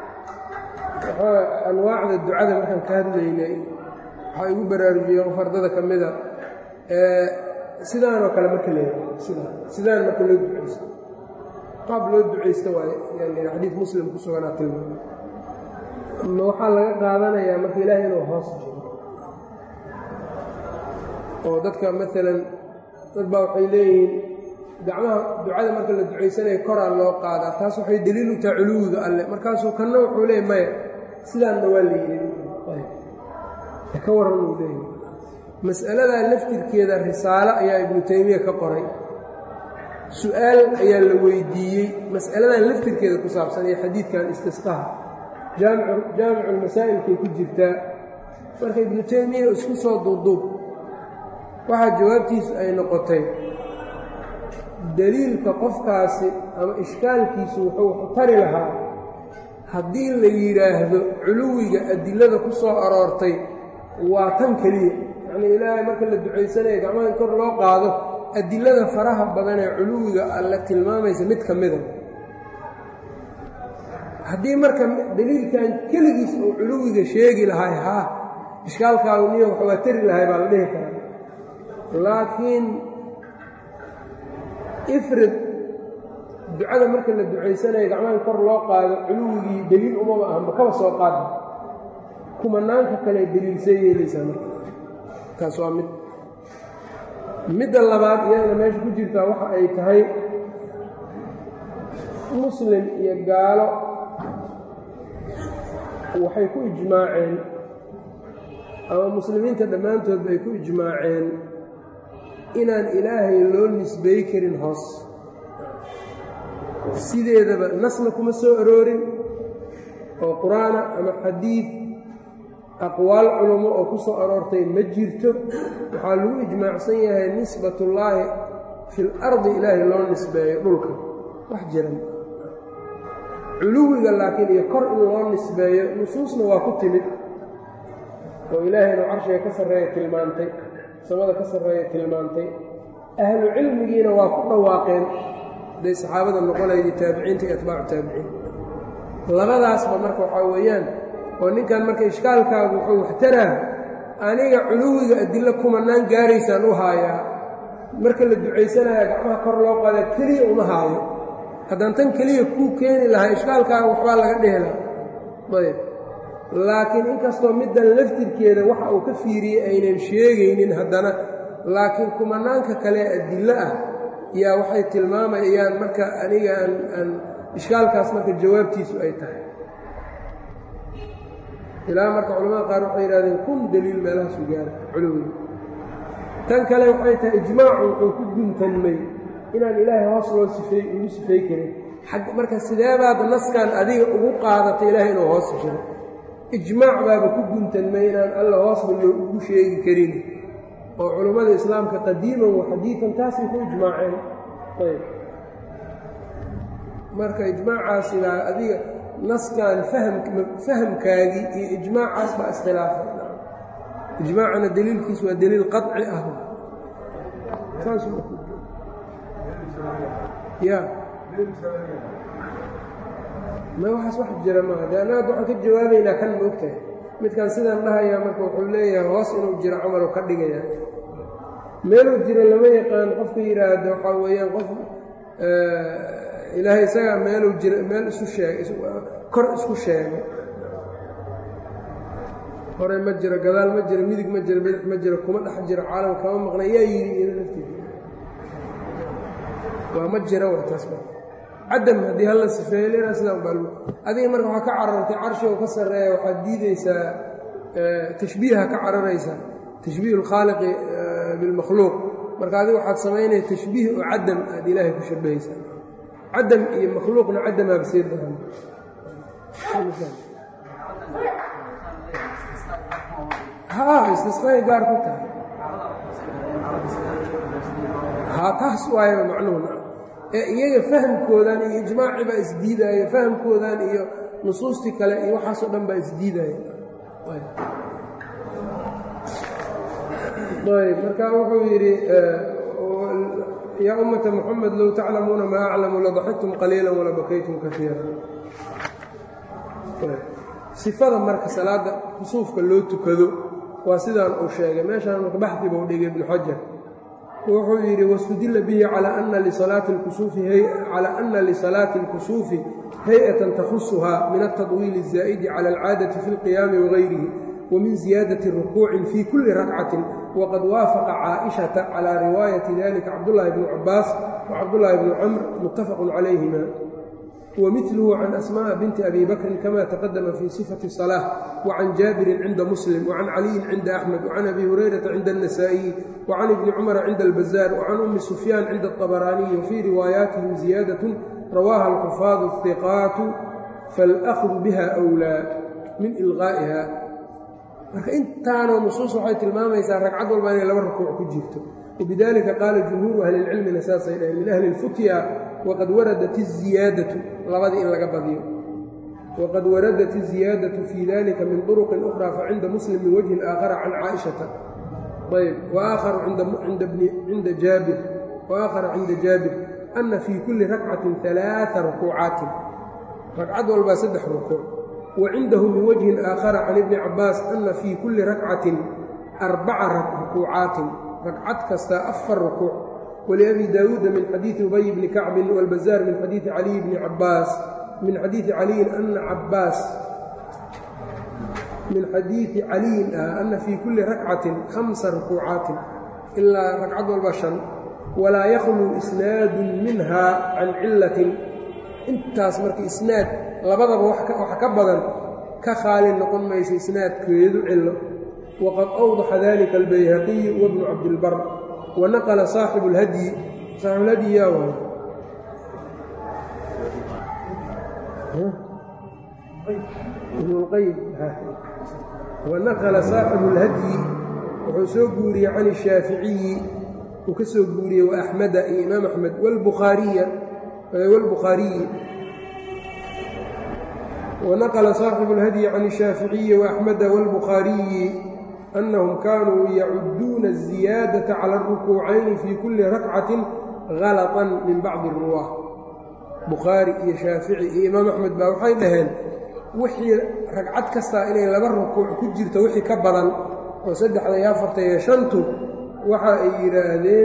anwaacda ducada markaan ka hadlaynay waxaa igu baraarujiyey qof ardada ka mida sidaanoo kale marka leeyahay sidaan sidaan marka loo ducaysto qaab loo ducaysto waaye yani xadiid muslim ku suganaa tilmaamay ma waxaa laga qaadanayaa marka ilaahay inuu hoos jiro oo dadka maalan dad baa waxay leeyihiin gacmaha ducada marka la ducaysanayo koraa loo qaadaa taas waxay deliil u tahay culuwiga alle markaasuu kanna wuxuu leeyay maya sidaanna waa la yidhi ka warran uu leeyahy mas'aladaa laftirkeeda risaalo ayaa ibnu taymiya ka qoray su-aal ayaa la weydiiyey mas'aladan laftirkeeda ku saabsan ee xadiidkan istisqaha jaamiculmasaa'ilkay ku jirtaa marka ibnu taymiya isku soo duuduub waxaa jawaabtiisu ay noqotay deliilka qofkaasi ama ishkaalkiisu wuxuu tari lahaa haddii la yidhaahdo culuwiga adilada ku soo aroortay waa tan keliya yacnii ilaahay marka la ducaysanayo gacmaha in kor loo qaado adilada faraha badan ee culuwiga alle tilmaamaysa mid ka mida haddii marka deliilkan keligiis uu culuwiga sheegi lahay haa ishkaalkaagu niyo wax waa tari lahay baa la dhihi karaa laakiin ifrid ducada marka la ducaysanayo gacmaha in kor loo qaado culuwigii deliil umaba ahanba kaba soo qaada kumanaanka kale deliilsay yeelaysaa marka taas waa mid midda labaad iyadana meesha ku jirtaa waxa ay tahay muslim iyo gaalo waxay ku ijmaaceen ama muslimiinta dhammaantoodba ay ku ijmaaceen inaan ilaahay loo nisbey karin hoos sideedaba nasna kuma soo aroorin oo qur-aana ama xadiid aqwaal culummo oo ku soo aroortay ma jirto waxaa lagu ijmaacsan yahay nisbatullaahi fil ardi ilaahay loo nisbeeyo dhulka wax jiran culuwiga laakiin iyo kor in loo nisbeeyo nusuusna waa ku timid oo ilaahayna carshiga ka sarreeya tilmaantay samada ka sarreeya tilmaantay ahlu cilmigiina waa ku dhawaaqeen haday saxaabada noqonaydii taabiciinta iyo atbaacu taabiciin labadaasba marka waxaa weeyaan oo ninkan marka ishkaalkaagu wuxuu waxtaraa aniga culuwiga adillo kumanaan gaaraysaan u haayaa marka la ducaysanaya gacmaha kor loo qaada keliya uma haayo haddaan tan keliya kuu keeni lahaa ishkaalkaaga waxbaa laga dhehela ayb laakiin inkastoo middan laftirkeeda waxa uu ka fiiriyey aynan sheegaynin haddana laakiin kumanaanka kale adillo ah yaa waxay tilmaamayaan marka aniga aan aan ishkaalkaas marka jawaabtiisu ay tahay ilaa marka culamada qaar waxay yidhahdeen kun daliil meelahaasu gaara culuwiga tan kale waxay tahay ijmaacu wuxuu ku guntanmay inaan ilaahay hoos loo sifey ugu sifay karin marka sideebaad naskan adiga ugu qaadatay ilaahay inuu hoos jiro ijmaac baaba ku guntanmay inaan alla hoosba loo ugu sheegi karin oo culummada islaamka qadiiman wa xadiidan taasay ku ijmaaceen ayb marka ijmaacaasi baa adiga naskan fahamkaagii iyo ijmaacaas baa iskhilaafay ijmaacana deliilkiis waa deliil qaطci ah ya ma waxaas wax jira maaha de annaga waxaan ka jawaabaynaa kan ma ogtahay midkan sidaan dhahayaa marka wuxuu leeyahay hoos inuu jiro camal ka dhigaya meeluu jiro lama yaqaan qofka yidhaahdo waxaa weeyaan qof ilaahay isagaa meeluu jiro meel isu sheegay kor isku sheegay hore ma jiro gadaal ma jiro midig ma jiro bidix ma jiro kuma dhex jiro caalam kama maqna yaa yidhi ina laftiisa waa ma jira wa taas ba cadam haddii hala sifeeyo lena sidaa ubaa adiga marka waxaa ka carartay carshigo ka sarreeya waxaad diideysaa tashbiiha ka cararaysaa tashbiih اlkhaaliqi bilmakhluuq marka adiga waxaad samaynaya tashbiih oo cadam aad ilaahay ku shabahaysaa cadam iyo makhluuqna cadamaaba sii daran ha istisqaay gaar ku tahay ha taas waayaba macnuhuna ee iyaga fahamkoodan iyo ijmaaci baa isdiidaayo fahamkoodan iyo nusuustii kale iyo waxaasoo dhan baa isdiidaya ayb marka wuxuu yidhi yaa ummata muxamed low taclamuuna maa aclamu ladaxiktum qaliila walabakaytum kaiira sifada marka salaada kusuufka loo tukado waa sidaan uu sheegay meeshaan marka baxdi buu dhigay ibnu xajar wuxuu yidhi wاstudila bihi calى ana lisalaati اlkusuufi hay-atan takhusuha min aلtaطwiil الzaa'idi calى اlcaadaةi fi اlqiyaami wagayrihi wamin ziyaadaةi rukuucin fi kuli rakcati waqad waafaqa caaئiشhaةa calى riwaayati dalika cabdالlahi bn cabaas wcabdullaahi bnu camr muttafaqun calayhima wmilhu can asmaءa binti abi bakrin kama taqadama fi sifati الصalaaة wacan jaabirin cinda muslim wacan caliyin cinda axmed wacan abi hurayrata cinda الnasaئiyi wacan ibni cumara cinda اlbazaar wacan umi sufyaan cinda الطabaraaniyi wafii riwaayaatihim ziyaadaة rawaaha alxufaadu الhiqaatu faاlأkhdu biha أwlaa min ilqaa'iha marka intaanoo nusuus waxay tilmaamaysaa ragcad walba inay laba rukuuc ku jirto wbidalika qaala jumhuuru ahli اlcilmina saasay dhaheen min ahli اlfutya waqad waradat الziyaadatu labadii in laga badiyo waqad waradat الziyaadaةu fii dalika min طuruqin أkhra facinda muslim min wajhin aakhara can caaئiشhata ayb waakharu cinda jaabir waakhara cinda jaabir ana fii kuli rakcatin ثalaaثa rukuucaatin ragcad walbaa saddex rukuuc wa cindahu min wajhin aakhara can ibni cabaas ana fii kuli rakcatin arbaca rukuucaatin ragcad kasta afar rukuuc wliabi daawuuda min xadiidi ubay bni kacbin wاlbazaar min xadiidi caliy bni cabaas min xadiidi caliyin ana cabaas min xadiidi caliyin ah ana fii kuli rakcatin hamsa rukuucaatin ilaa ragcad walba shan walaa yakhluu isnaadun minha can cilatin intaas marka isnaad labadaba wax ka badan ka khaali noqon mayso isnaadkeedu cilo wqad awdaxa dalika albayhaqiyu wabnu cabdilbar wanaqla saaxibu اlhadyi saaxibulhadyi yaa waay ibnulqayim wanaqala saaxibu اlhadyi wuxuu soo guuriyey can الshaaficiyi uu ka soo guuriyey waaxmeda iyo imaam axmed wاlbukhaariyi wanaqla saaxibu اlhadyi can الshaaficiyi waaxmeda wاlbukhaariyi أنهم kانوا يعuduuna الزiياadaة calى الركوuعayni fي kuli rakcaةi غalطا min bacضi الruwاة bukhaarي iyo shaafiعي iyo imaam أxmed baa waxay dhaheen wixii ragcad kastaa inay laba rukuuc ku jirto wixii ka badan oo saddexda iyo afarta iyo shantu waxa ay yidhaahdeen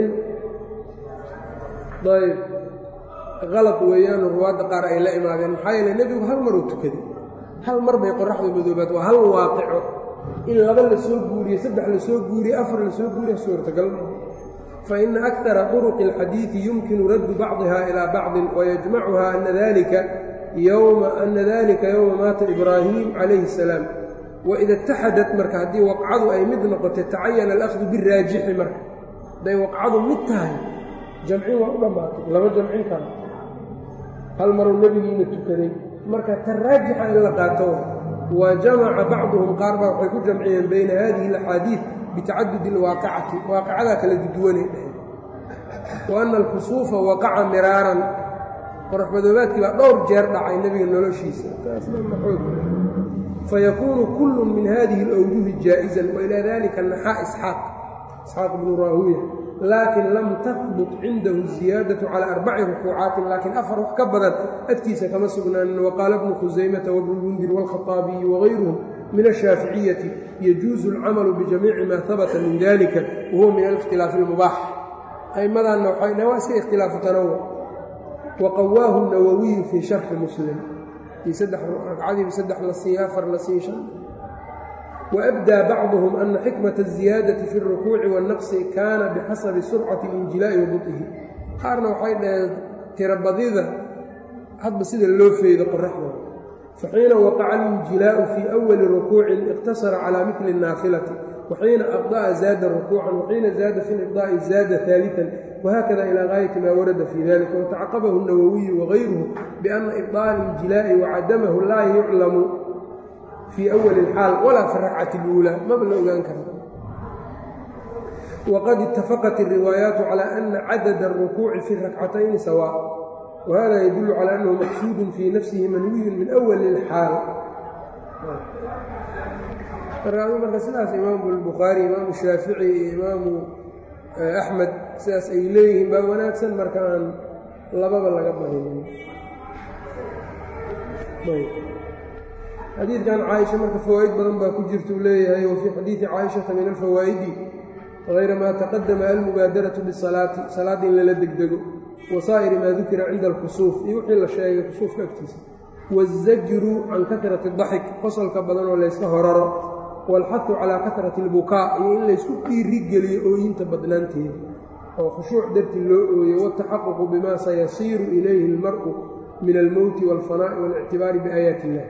ayb halط weeyaan ruwaadda qaar ay la imaadeen maxaa yeele nebigu hal maruu tukaday hal mar bay qoraxda madoobaad waa hal waaqico in laba la soo guuriye saddex la soo guuriye afar la soo guuriye suurtagal fa ina akara طuruqi اlxadiiثi yumkinu raddu bacضiha ilىa bacضin wayajmacuha ana dalika yowma maata ibraahim calayhi الsalaam waida اtaxadat marka haddii waqcadu ay mid noqotay tacayana alأkhdu biraajixi marka hadday waqcadu mid tahay jamcin waa u dhammaatay laba jamcin kara hal maruu nebigiina tukaday marka ta raajixa in la qaato wa jamaca bacduhum qaar baa waxay ku jamciyeen bayna hadihi اlaxaadiid bitacadudi اlwaaqicati waaqacadaa kala duduwanay dhaheen wa ana alkusuufa waqaca miraaran qoraxmadoobaadkii baa dhowr jeer dhacay nebiga noloshiisa fayakuunu kullu min hadihi اlawjuhi jaaئizan wailaa dalika naxaa isxaaq isxaaq bnu raahuya laakin lam tahbut cindahu ziyaadaةu calى arbaci rukuucaatin laakiin afar wax ka badan agtiisa kama sugnaanin waqaala bnu khusaymata wabnu lmundir wاlkhaطaabiyi wagayruhum min الshaaficiyati yajuuzu اlcamalu bijamiici ma habata min dalika wahuwa min alikhtilaafi اlmubaax aimadaanna waxay dhaheen waa iska ikhtilaafu tanawuc waqawaahu nawowiyu fii sharxi muslim ii saddex ragcadiiba saddex la siiya afar la siiya shan وأbdى bacضهm أna xikmaة الزiyaadaةi fi الرukuuci والnaqصi kaana bixasabi surcati الإnjilaaءi وabط'ihi qaarna waxay dhaheen tirabadida hadba sida loo feedo qoraxda faxiina waqaca الإnjilaaءu fii أwali rukuucin اqtasara calى mili الnaafilati وxiina أbطأa zaada رukuucan وxiina zaada fi الإbطاءi zaada ثaaliثا وhakada ilى gaayati ma warada fii dalika وتacaqabahu الnawowiyu وغayruhu بأna إbطاء الإnjilaaءi وcadamahu laa yuclamu fii awali اlxaal walaa fi rakcati اluulaa maba la ogaan kara waqad itafaqat الriwaayaatu calى ana cadada الrukuuci fi rakcatayni sawaa wahada yadulu calى annahu maqsuudun fii nafsihi manwiyun min awali اlxaal marka sidaas imaamu اlbukhaari imaamu shaafici iyo imaamu axmed sidaas ay leeyihiin baa wanaagsan marka aan lababa laga badinin xadiidkan caaisha marka fawaa'id badan baa ku jirta uu leeyahay wa fii xadiidi caaishata min alfawaa'idi hayra maa taqadama almubaadaratu bisalaati salaadda in lala degdego wa saa'iri maa dukira cinda alkusuuf iyo wixii la sheegay kusuufka agtiisa waazajru can katrati daxik qosolka badan oo layska horaro waalxadu calaa katrati albukaa iyo in laysku dhiiri geliyo ooyinta badnaanteeda oo khushuuc darti loo ooyo wataxaququ bima sayasiiru ilayhi اlmar'u min almowti wاlfanaa'i waاlictibaari biaayaati illah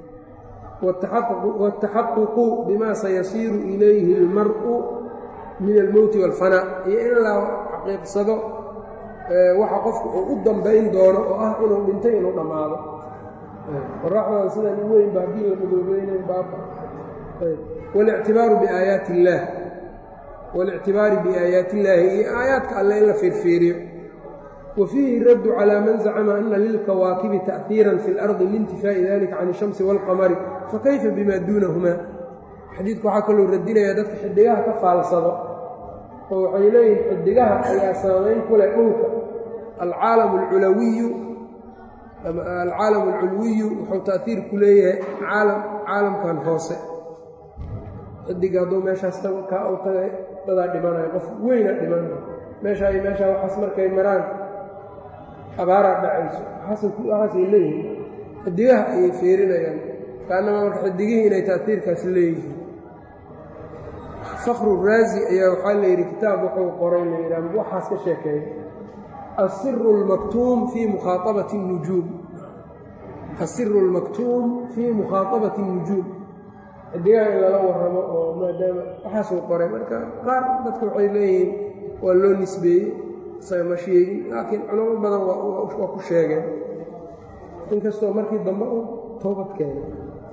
wataxaququ bima sayasiiru ilayhi اlmar'u min almowti wاlfanaa iyo in la xaqiiqsado waxa qofku uu u dambayn doono oo ah inuu dhintay inuu dhammaado qoraxdan sidan u weyn ba haddii la madoobeynay baaba walictibaaru biaayaati illaah walictibaari biaayaati illaahi iyo aayaadka alle in la fiirfiiriyo wa fiihi raddu calaa man zacama ana lilkawaakibi ta'hiiran fi اlardi liintifaa'i dalika can ishamsi wاlqamari fakayfa bima duunahumaa xadiidku waxaa kaloo radinayaa dadka xidhigaha ka faalsado oo waxay leeyihin xidhigaha ayaa saamayn ku leh dhulka alcaalam alculawiyu alcaalam alculwiyu wuxuu ta'hiir ku leeyahay caalam caalamkan hoose xidiga hadduu meeshaas kaa u tagay dadaa dhimanayo qof weyna dhimanay meeshaa iyo meeshaa waxaas markay maraan abaaraa dhacayso waxaasay leeyihiin xidigaha ayay fiirinayaan kaanama marka xidigihii inay ta'hiirkaas leeyihiin fakru raazi ayaa waxaa la yidhi kitaab wuxuu qoray la yidhaha waxaas ka sheekeeya asiru اlmaktuum fii mukhaaabati اnujuum asiru اlmaktuum fii mukhaaabati الnujuum xidigaha in lala warramo oo maadaama waxaasuu qoray marka qaar dadka waxay leeyihiin waa loo nisbeeyey isaga ma sheegin laakiin culamo badan waa ku sheegeen inkastoo markii dambe uu toobad keenay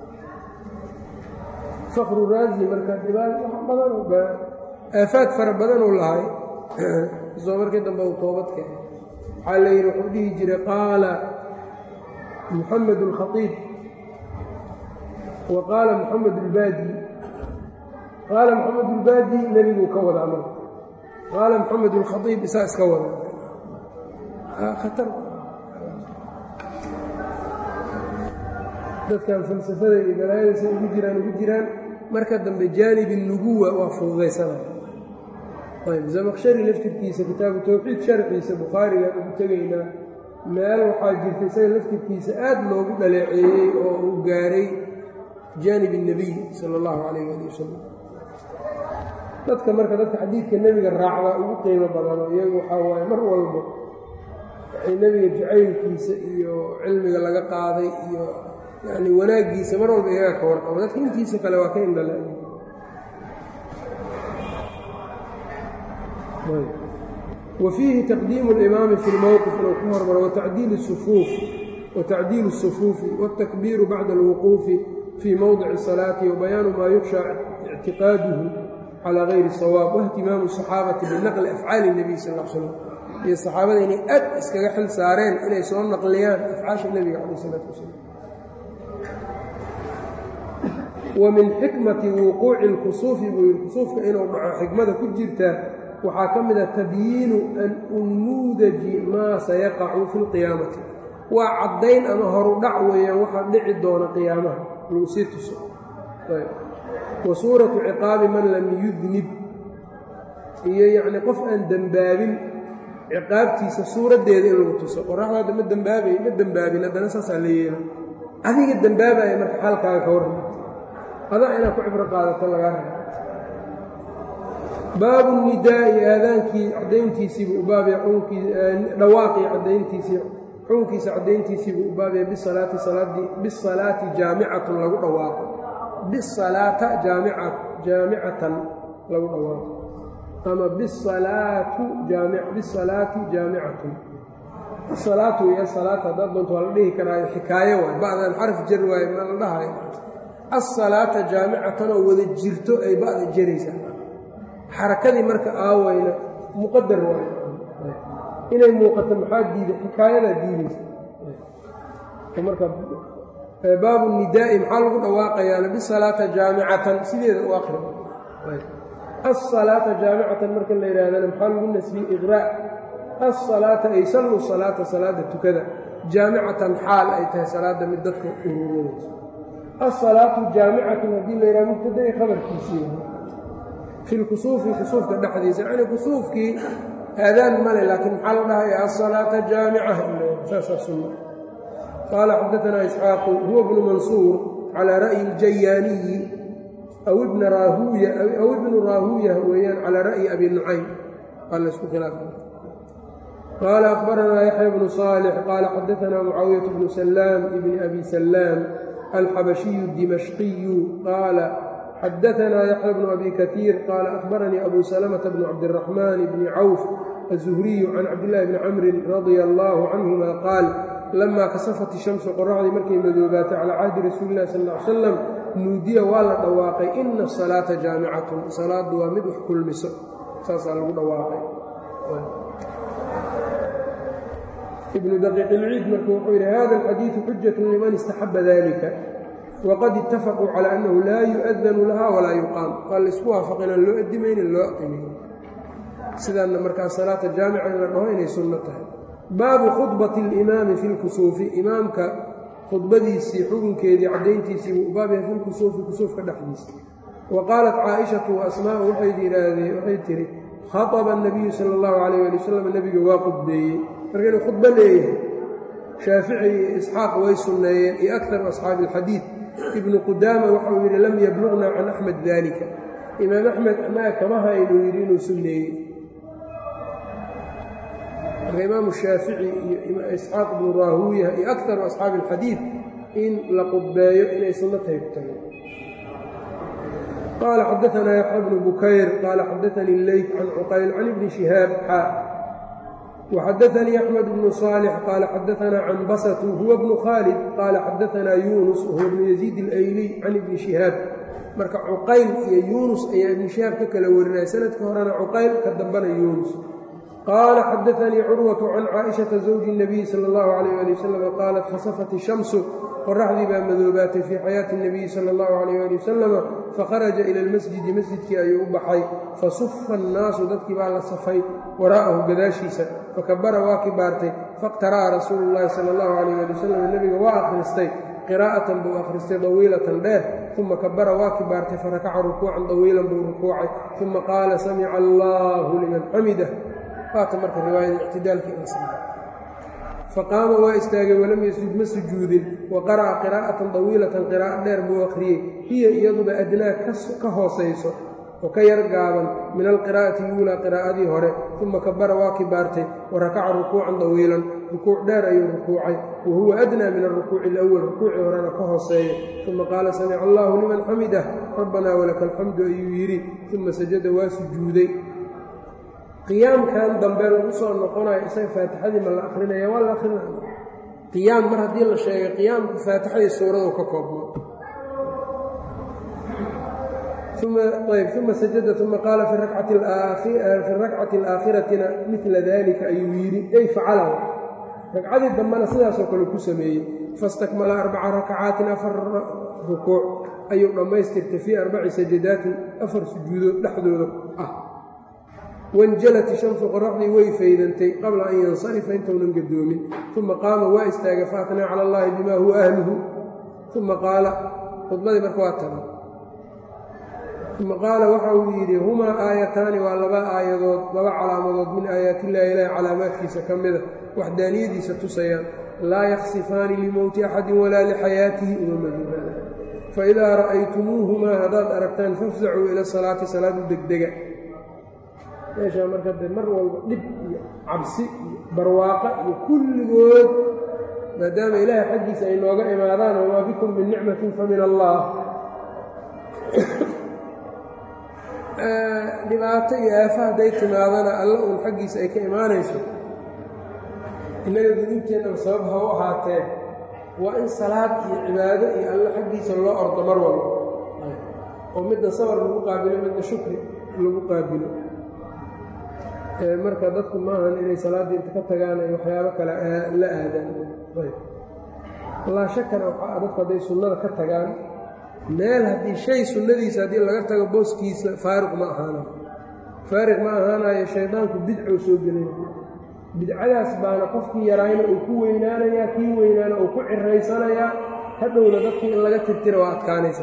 fakru raazi marka dhibaal wax badan aafaad fara badanuu lahay inkastoo markii dambe uu toobad keenay waxaa la yidhi wuxuu dhihi jiray qaala muxamed اlkhaiib wa qaala muxamed اlbaadi qaala moxamed اlbaadi nebiguu ka wadaa marka qaala moxamed اlkhaiib isaa iska wada khatar dadkan falsafada iyo balaayadiisa ugu jiraan ugu jiraan marka dambe jaanib الnubuwa waa fududaysanaya ayb zamaqshari laftirkiisa kitaabu towxiid sharxiisa bukhaarigaan ugu tegaynaa meel waxaa jirta isaga laftirkiisa aad loogu dhaleeceeyey oo uu gaaray jaanib الnebiy sala اllahu calayh ali wasalam dadka marka dadka xadiidka nebiga raacdaa ugu qiimo badano iyagu waxaa waaye mar walba nebiga jacaylkiisa iyo cilmiga laga qaaday iyo yani wanaaggiisa mar walba iyaga ka warqabo dadka intiisa kale waa ka indhale wa fiihi taqdiimu اlimaami fi lmowqif inuu ku hormaro watacdiil الsufuuf watacdiilu الsufuufi wاltakbiiru bacda اlwuquufi fii mowdici الsalaati wabayaanu maa yuksha ictiqaaduhu calى gayri sawaab waihtimaamu الصaxaabati binaqli afcaali الnebiy sal l slam iyo saxaabada inay aad iskaga xil saareen inay soo naqliyaan afcaasha nebiga calayh isalaatu wasalam wa min xikmati wuquuci اlkusuufi buu yidhi kusuufka inuu dhaco xikmada ku jirtaa waxaa ka mid a tabyiinu an unmuudaji maa sayaqacu fi اlqiyaamati waa caddayn ama horudhac weeyaan waxaa dhici doona qiyaamaha lagu sii tuso wa suuratu ciqaabi man lam yudnib iyo yacnii qof aan dembaabin ciqaabtiisa suuraddeeda in lagu tuso qoraxda hadda ma dembaabay ma dembaabin haddana saasaa la yeela adiga dembaabaya marka xaalkaaga ka warran adaa inaad ku cibro qaadato lagaa raba baabu nidaa'i aadaankii caddayntiisiibuu u baabaya dhawaaqii caddayntiisii xukunkiisa caddayntiisiibuu u baabaya bisalaati salaadii bisalaati jaamicatun lagu dhawaaqo bisalaata jaamica jaamicatan lagu dhawaaqo ama bisalaatu jaami bisalaati jaamicatun asalaatu iyo asalaata haddaad doonto waa la dhihi karaayo xikaayo waay ba'dan xaraf jar waaye ma la dhahayo asalaata jaamicatan oo wada jirto ay ba'da jaraysaa xarakadii marka aawayna muqadar waay inay muuqato maxaa diida xikaayadaa diidaysa marka baabu nidaa'i maxaa lagu dhawaaqayaana bisalaata jaamicatan sideeda u akri asalaata jaamicatan marka la yidhaahdana maxaa lagu nasbiyey iqraa' asalaata ay sallu salaata salaada tukada jaamicatan xaal ay tahay salaada mid dadka ururinayso asalaatu jaamicatun haddii la yidhahdo mubtada'i khabarkiisii fi lkusuufi kusuufka dhexdiisa yacni kusuufkii aadaan male laakiin maxaa la dhahaya asalaata jaamica saasaa sunna qaala xadaanaa isxaaqu huwa bnu mansuur calaa ra'yi aljayaaniyi aw ibna raahuuya aw ibnu raahuuya weeyaan calaa ra'yi abi nucaym waa laysku khilaafa qaala akhbaranaa yaxya bnu صaalix qaala xadaanaa mucaawiyaة bnu salaam ibni abi salaam alxabashiyu dimashqiyu qaala xadaanaa yaxya bnu abi kaiir qaala akhbaranii abu salamةa bnu cabdiraxmaan bni cawf الزhriyu can cabdillaahi bni camrin radia allaahu canhuma qaal lamaa kasafat ishamsu qoraxdii markay madoobaatay calaa cahdi rasuuli illahi sal ly salam nuudiya waa la dhawaaqay ina asalaata jaamicatun salaaddu waa mid wax kulmiso saasaa lagu dhawaaqay ibnu daqiiq ilciid marka wuxuu yidhi hada alxadiidu xujatu liman istaxaba dalika waqad itafaquu calaa annahu laa yu'adanu laha walaa yuqaam waa laysku waafaqin aan loo adimaynin loo aqimaynin sidaanna markaa salaata jaamica in la dhaho inay sunno tahay baabu khudbati alimaami fi lkusuufi imaamka khudbadiisii xukunkeedii caddayntiisii wuu baab yahay fi lkusuufi kusuufka dhexdiisa wa qaalat caaishatu wa asmaa'u waxay yidhaahdeen waxay tihi khaطaba الnabiyu sala اllahu calayh ali wasalam nebiga waa khudbeeyey marka inuu khudbo leeyahay shaafici iyo isxaaq way sunneeyeen iyo akaru asxaabi اlxadiid ibnu qudaama waxauu yidhi lam yabluغna can axmed dalika imaam axmed annaga kama haynuu yidhi inuu sunneeyey marka imaamu shaafici iyo isxaaq ibnu raahuuya iyo akaru asxaabi اlxadiid in la qudbeeyo inay sunno tahay ku tageen qaala xadaanaa yaxya bnu bukayr qaala xadaanii leyt can cuqayl can ibni shihaab xaa وxadaanii axmed bnu صaalix qaala xadaanaa canbasatu huwa bnu khaalid qaala xadaanaa yuunus wahuwa bnu yaziid اlayliy can ibni shihaab marka cuqayl iyo yuunus ayaa ibni shihaab ka kala warinaya sanadka horena cuqayl ka dambana yuunus qaala xadaanii curwatu can caaishaةa zawji الnabiy salى اllahu عalيyh ali wasalam qaalat khasafat الshamsu qoraxdii baa madoobaatay fii xayaati الnabiyi salى اllahu عalayh ali wasalama fakharaja ila اlmasjidi masjidkii ayuu u baxay fasufa الnaasu dadkii baa la safay waraa'ahu gadaashiisa fakabara waa kibaartay faqtara'a rasuulu اllahi salى اllahu عalayh ali wasalam nebiga waa akhristay qiraa'atan buu akhristay dawiilatan dheer uma kabara waa kibaartay farakaca rukuucan dawiilan buu rukuucay uma qaala samica allahu liman xamidah waata marka riwaayada ictidaalkii ina samay faqaama waa istaagay walam yasjud ma sujuudin wa qara'a qiraa'atan dawiilatan qiraa'o dheer buu akhriyey hiya iyaduba adnaa ka hoosayso oo ka yar gaaban min alqiraa'ati luulaa qiraa'adii hore uma kabara waa kibaartay wa rakaca rukuucan dawiilan rukuuc dheer ayuu rukuucay wa huwa adnaa min alrukuuci alawal rukuucii horena ka hooseeya uma qaala samica allahu liman xamidah rabbanaa walaka alxamdu ayuu yidhi uma sajada waa sujuuday qiyaamkan dambe lagu soo noqonayo isaga faatixadii ma la akrinaya waa la akrinaya qiyaam mar haddii la sheegay qiyaamku faatixadii suuradu ka koobmo ayb uma sajada uma qaala fi rakcati alaakhiratina midla dalika ayuu yidhi ay facalahu ragcadii dambena sidaasoo kale ku sameeyey fastakmala arbaca rakacaatin afar rukuuc ayuu dhammaystirtay fii arbaci sajadaatin afar sujuudood dhexdooda ah wanjalat ishamsu qoraxdii way faydantay qabla an yansarifa intounan gadoomin uma qaama waa istaagay faatnaa cala allahi bima huwa ahluhu uma qaala khudbadii marka waa taga uma qaala waxa uu yidhi humaa aayataani waa laba aayadood laba calaamadood min aayaatillahi ilahi calaamaadkiisa ka mida waxdaaniyadiisa tusayaan laa yaksifaani limowti axadin walaa lixayaatihi uma madoobaada faidaa ra'aytumuuhumaa haddaad aragtaan fafsacuu ila salaati salaadu degdega meeshaa marka de mar walba dhib iyo cabsi iyo barwaaqa iyo kulligood maadaama ilaahay xaggiisa ay nooga imaadaan wamaa bikum min nicmatin fa min allah dhibaato iyo aafa hadday timaadana alla uun xaggiisa ay ka imaanayso innaga dunuubteennaba sabab ha u ahaatee waa in salaad iyo cibaado iyo alla xaggiisa loo ordo mar walba oo midna sabar lagu qaabilo midna shukri lagu qaabilo marka dadku maahan inay salaaddii inta ka tagaan ay waxyaabo kale la aadaan laa shakana waxaa dadku hadday sunnada ka tagaan meel haddii shay sunnadiisa haddii laga tago booskiisa faariq ma ahaanayo faariq ma ahaanayo shaydaanku bidcou soo gelaya bidcadaas baana qofkii yaraayna uu ku weynaanayaa kii weynaana uu ku ciraysanayaa hadhowna dadkii in laga tirtira waa adkaanaysa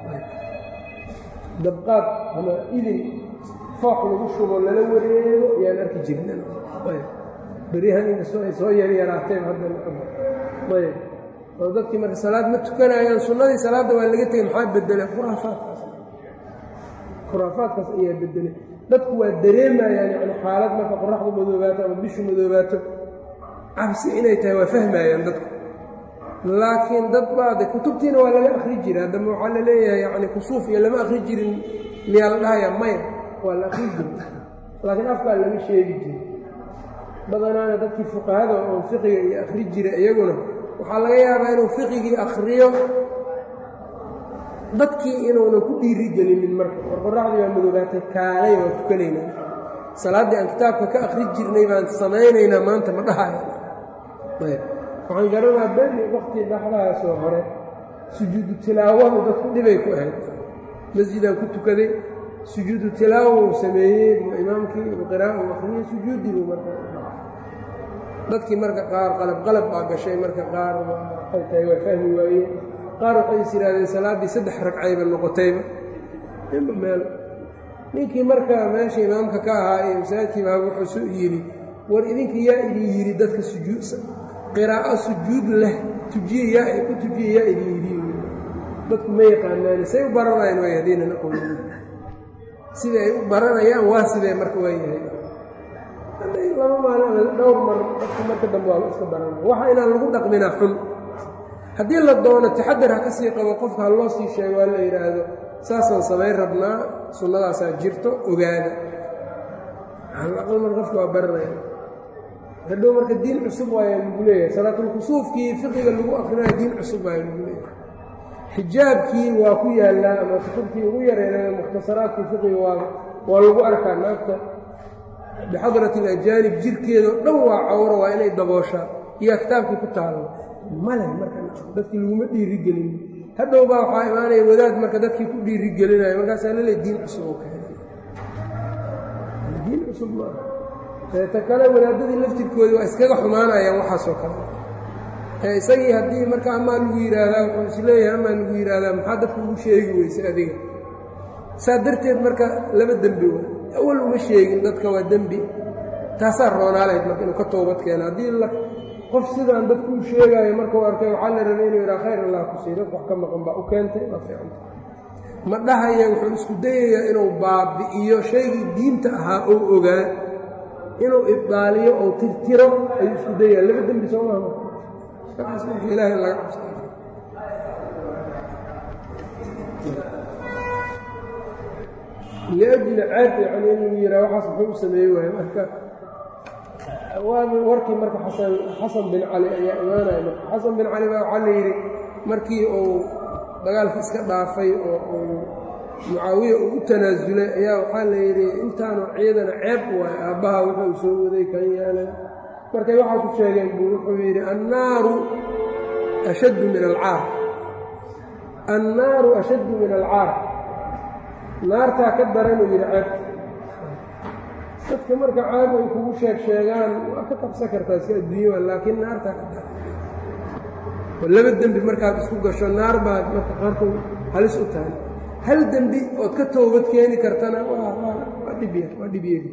dabqaad ama idin foox lagu shubo lala wareego yaan arki jirin beryahan inkastoo ay soo yaryaraateen haddayb oo dadkii marka salaad ma tukanayaan sunnadii salaadda waa laga tegay maxaa bedelay khuraafaadkaas khuraafaadkaas ayaa bedelay dadku waa dareemayaan yani xaalad marka qoraxdu madoobaato ama bishu madoobaato cabsi inay tahay waa fahmayaan dadku laakiin dad baade kutubtiina waa laga akri jira haddama waxaa la leeyahay yani kusuuf iyo lama akri jirin miyaa la dhahayaa maya waa la akri jiri laakiin afkaa laga sheegi jira badanaana dadkii fuqahada oo fiqiga iyo akri jira iyaguna waxaa laga yaabaa inuu fiqigii akriyo dadkii inuuna ku dhiiri gelinin marka war qoraxdii baa madoobaatay kaalay waa tukanaynaa salaaddii aan kitaabka ka akri jirnay baan samaynaynaa maanta ma dhahaya ayb waxaan garanaa beri wakti dhaxdaasoo hore sujuudu tilaawadu dadku dhibay ku ahayd masjidaan ku tukaday sujuudu tilaawa uu sameeyey imaamkii qira'a uu akriyey sujuudiibuu marka dadkii marka qaar qalab qalab baa gashay marka qaar waxay tahay waa fahmi waayeen qaar waxay is yidhahdeen salaaddii saddex ragcayba noqotayba inba meel ninkii marka meesha imaamka ka ahaa ee masaajidkii baa wuxuu soo yidhi war idinka yaa idin yidhi dadka sujuud qiraa'o sujuud leh tujiye yaa ku tujiye yaa idin yidhi dadku ma yaqaanaani say u baranayaan waay haddiinan aqoonin sida ay u baranayaan waa sidee marka waa yahay laba maalin dhowr mar dadka marka dambe waa iska baranaya waxa inaan lagu dhaqminaa xun haddii la doono taxadar ha ka sii qabo qofka ha loo sii sheego waa la yidhaahdo saasaan samayn rabnaa sunnadaasaa jirto ogaada alaqal mar qofka waa baranaya hadhow marka diin cusub waaya lagu leeyahay salaatulkusuufkii fiqiga lagu akrinayo diin cusub waaya lagu leeyahay xijaabkii waa ku yaallaa ama kutubtii ugu yareynaya mukhtasaraadkii fiqiga waa waa lagu arkaa naagta bixadrati alajaanib jirkeedao dhan waa cawro waa inay dabooshaa iyaa kitaabkii ku taallo male marka dadkii laguma dhiirigelin hadhow baa waxaa imaanaya wadaad marka dadkii ku dhiirigelinaya markaasaa lale diin cusub oo keenay diin cusub maaha ta kale wadaadadii laftirkoodii waa iskaga xumaanayaan waxaasoo kale ee isagii haddii marka amaa lagu yidhaahdaa wuxuu isleeyahay amaa lagu yidhaahdaa maxaa dadka ugu sheegi weyse adiga saa darteed marka laba dembi way awal uma sheegin dadka waa dembi taasaa roonaalayd marka inuu ka toobad keeno haddii qof sidaan dadku u sheegaayo markuu arkay waxaa la rabay inuu yidhaha khayr allah ku sii dadku wax ka maqan baa u keentay waa fiicanta ma dhahaya wuxuu isku dayayaa inuu baabi'iyo shaygii diinta ahaa oo ogaa inuu ibdaaliyo oo tirtiro ayuu isku dayaya laba dembi soo maha markaas marka ilaahay laga cabsa liajli ceeb yani inuu yihaa waxaas muxuu u sameeye waaye marka warkii marka xasan xasan bin cali ayaa imaanaya marka xasan bin cali baa waxaa la yidhi markii uu dagaalka iska dhaafay oo uu mucaawiya uu u tanaasulay ayaa waxaa la yidhi intaanu ciidana ceeb waaye aabbaha wuxuu soo waday kan yeelay markay waxaa ku sheegeen buu wuxuu yidhi annaaru ashaddu min alcaar annaaru ashaddu min alcaar naartaa ka daranuu yidhi ceebta dadka marka caab ay kugu sheeg sheegaan waa ka qabsan kartaa iska adduunya laakiin naartaa ka daran laba dembi markaad isku gasho naar baad marka qaarkood halis u tahay hal dembi ood ka toobad keeni kartana waa dhibya waa dhibyegi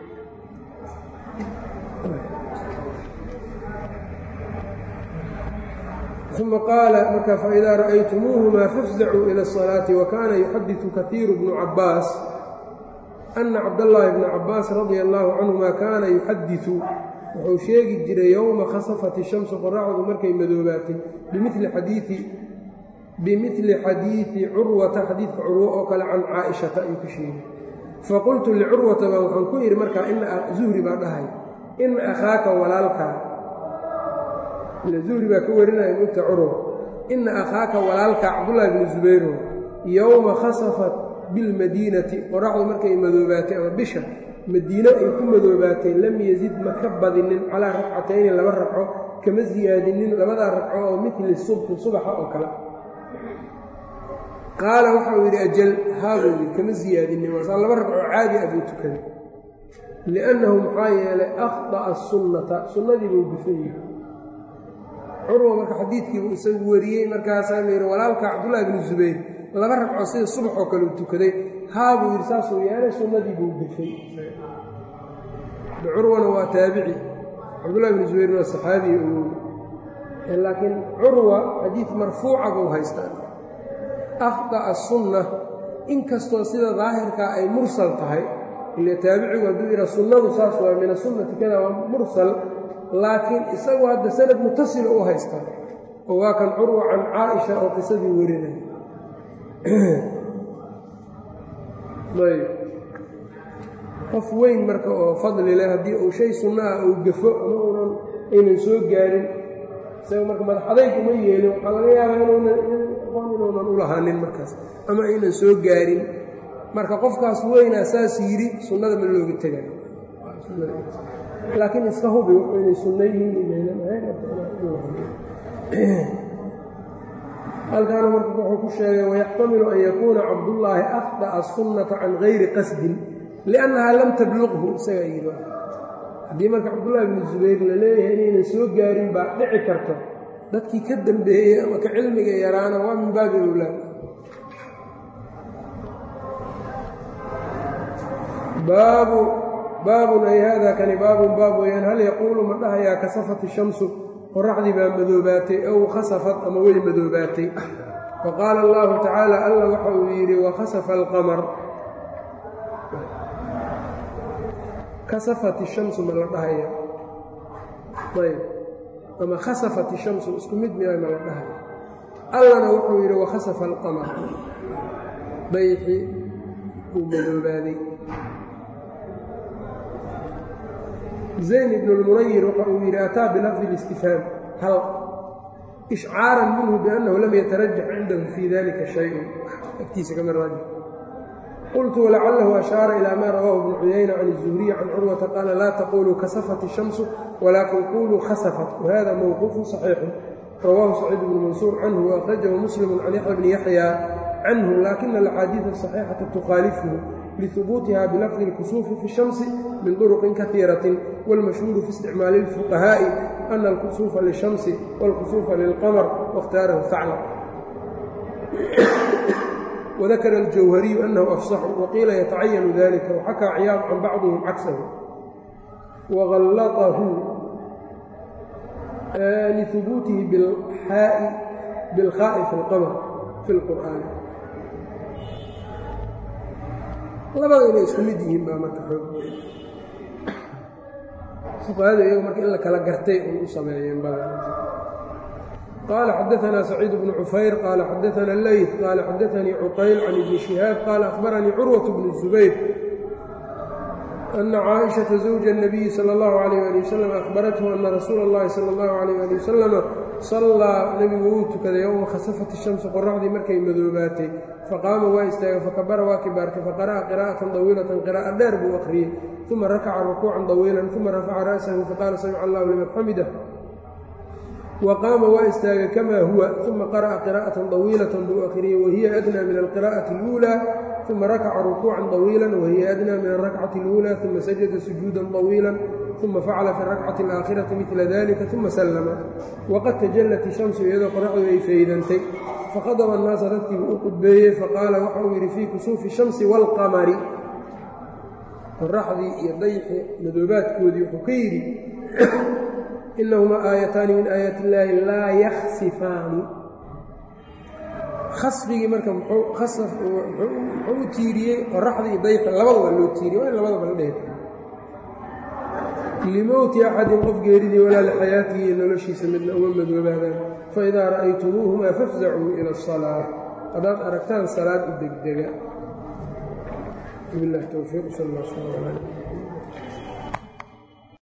uma qaala marka faidaa ra'aytumuuhuma fafzacuu ila الصalaaةi wakana yuxadiثu kahiiru bnu cabaas ana cabdاllaahi bna cabaas radia allahu canهuma kaana yuxadiثu wuxuu sheegi jiray yowma khasafat الshamsu qoraxdu markay madoobaatay bimili xadiii bimili xadiidi curwata xadiidka curwo oo kale can caaishata ayuu ka sheegay faqultu licurwata baa waxaan ku idhi markaa zuhri baa dhahay ina akhaaka walaalkaa ila zuhri baa ka warinaya mugta curwa ina akhaaka walaalkaa cabdullaahi bnu zubayro yowma khasafat bilmadiinati qoraxdu markay madoobaatay ama bisha madiine ay ku madoobaatay lam yazid ma ka badinin calaa ragcatayni laba ragco kama siyaadinin labadaa ragco oo mili subxi subaxa oo kale qaala waxa uu yidhi ajal haabuu yidhi kama siyaadinin waasaa laba ragco caadi ah buu tukaday liannahu maxaa yeelay akhda'a sunnata sunnadii buu gufan yihi curwa marka xadiidkiibuu isagu wariyey markaasaa la yidhi walaalka cabdullaahi bnu zubayr laba ragco sida subax oo kale uu tukaday haabuu yidhi saasuu yeelay sunnadii buu gufay curwana waa taabici cabdullahi bnu zubayrna waa saxaabiga ogoy laakiin curwa xadiid marfuuca buu haystaa akhda'a sunna inkastoo sida daahirkaa ay mursal tahay ile taabicigu hadduu yidhaa sunnadu saas waa min asunnati kada waa mursal laakiin isagu hadda sanad mutasila u haystaa oo waa kan curwa can caaisha oo qisadii warinay ayb qof weyn marka oo fadli leh haddii uu shay sunno ah uu gafo ama uunan aynan soo gaarin isaga marka madaxadayg uma yeelin waxaa laga yaabaa inuunan aqoon inuunan u lahaanin markaas ama aynan soo gaarin marka qofkaas weynaa saas yidhi sunnada ma looga tegayo laakiin iska hubi wuxuu inay sunno yihiin inaynan ahayn halkaana marka wuxuu ku sheegay wayaxtamilu an yakuuna cabdullaahi akhda'a sunnata can gayri qasdin liannahaa lam tabluqhu isagaa yidhi haddii marka cabdullaahi bnu zubayr la leeyahay inaynan soo gaarin baa dhici karto dadkii ka dambeeyey ama ka cilmiga yaraana waa min baabi owlaad baabu baabun ay haadaa kani baabun baab weyaan hal yaquulu ma dhahayaa kasafat shamsu qoraxdii baa madoobaatay ow khasafad ama way madoobaatay wa qaala allahu tacaala alla waxa uu yidhi wakhasafa alqamar kasafat ishamsu ma la dhahaya ayb ama khasafat ishamsu isku mid miya ma la dhahaya allana wuxuu yidhi wakhasafa alqamar bayxi uu madoobaaday zayn ibn اlmunayir waxa uu yidhi ataa bilafdi اlistifhaam hal ishcaaran minhu biannahu lam yatarajax cindahu fii dalika shayun agtiisa kama raajix qultu walacalahu ashaara ilaa maa rawaahu ibnu cuyayna can الzuhriy can curwata qaala laa taquluu kasafat الshamsu walaakin quluu khasafat wahada mowquufu صaxiixu rawaahu saciid bnu mansuur canhu waأkhrajahu muslimu can yaxya bni yaxya canhu laakina alaxaadiiث aصaxiixata tukhaalifuhu لثبوتها بلفظ الكسوف في الشمس من طرق كثيرة والمشهور في استعمال الفقهاء أن الكسوف للشمس والكسوف للقمر واختاره ثعلب وذكر الجوهري أنه أفصح وقيل يتعين ذلك وحكى عياض عن بعضهم عكسه وغلطه آه لثبوته بالحاء بالخاء في القمر في القرآن labada inay isku mid yihiin baa marka xoog fuqahada iyagu marka in la kala gartay un u sameeyeen badan qaala xadaanaa saciid bnu cufayr qaala xadaana leyt qaala xadaanii cuqayl can ibni shihaab qaala akhbaranii curwat bnu zubayr ana caaishaةa zawja الnabiyi salى اllahu عalayh ali wasalam ahbarathu ana rasuula اllahi salى اllahu عalayh ali wasalama sallaa nebigu wuu tukaday yowma khasafat الshamsu qoraxdii markay madoobaatay faqaama waa istaagay fakabara waa kibaartay faqara'a qiraa'atan dawiilatan qiraa'a dheer buu akhriyey uma rakaca rukuucan dawiilan uma rafaca ra'sahu faqaala samica allahu liman xamidah wa qaama waa istaagay kamaa huwa uma qara'a qiraa'atan dawiilatan buu akhriyey wahiya adnaa min alqiraa'ati اluulaa uma rakaca rukuucan dawiilan wahiya adnaa min alrakcati اluulaa uma sajada sujuudan dawiilan uma facala fi اrakcati alaakhirati midla dalika uma sallama waqad tajallat ishamsu iyadoo qoraxdu ay faydantay fakhadaba annaasa dadkiibu u qudbeeyey faqaala waxa uu yidhi fii kusuufi shamsi waalqamari qoraxdii iyo dayxi madoobaadkoodii wuxuu ka yidhi inahumaa aayataani min aayaati illaahi laa yaksifaani khasfigii marka muxuu u tiiriyey qoraxdii iyo dayxi labada waa loo tiiriyey waa in labadaba la dhehe limowti axadin qof geeridii walaa lixayaatihi iyo noloshiisa midna uma madoobaadaan faidaa ra'aytumuuhumaa fafzacuu ila asalaa haddaad aragtaan salaad u degdega bilah towfiiq sal alla sal ala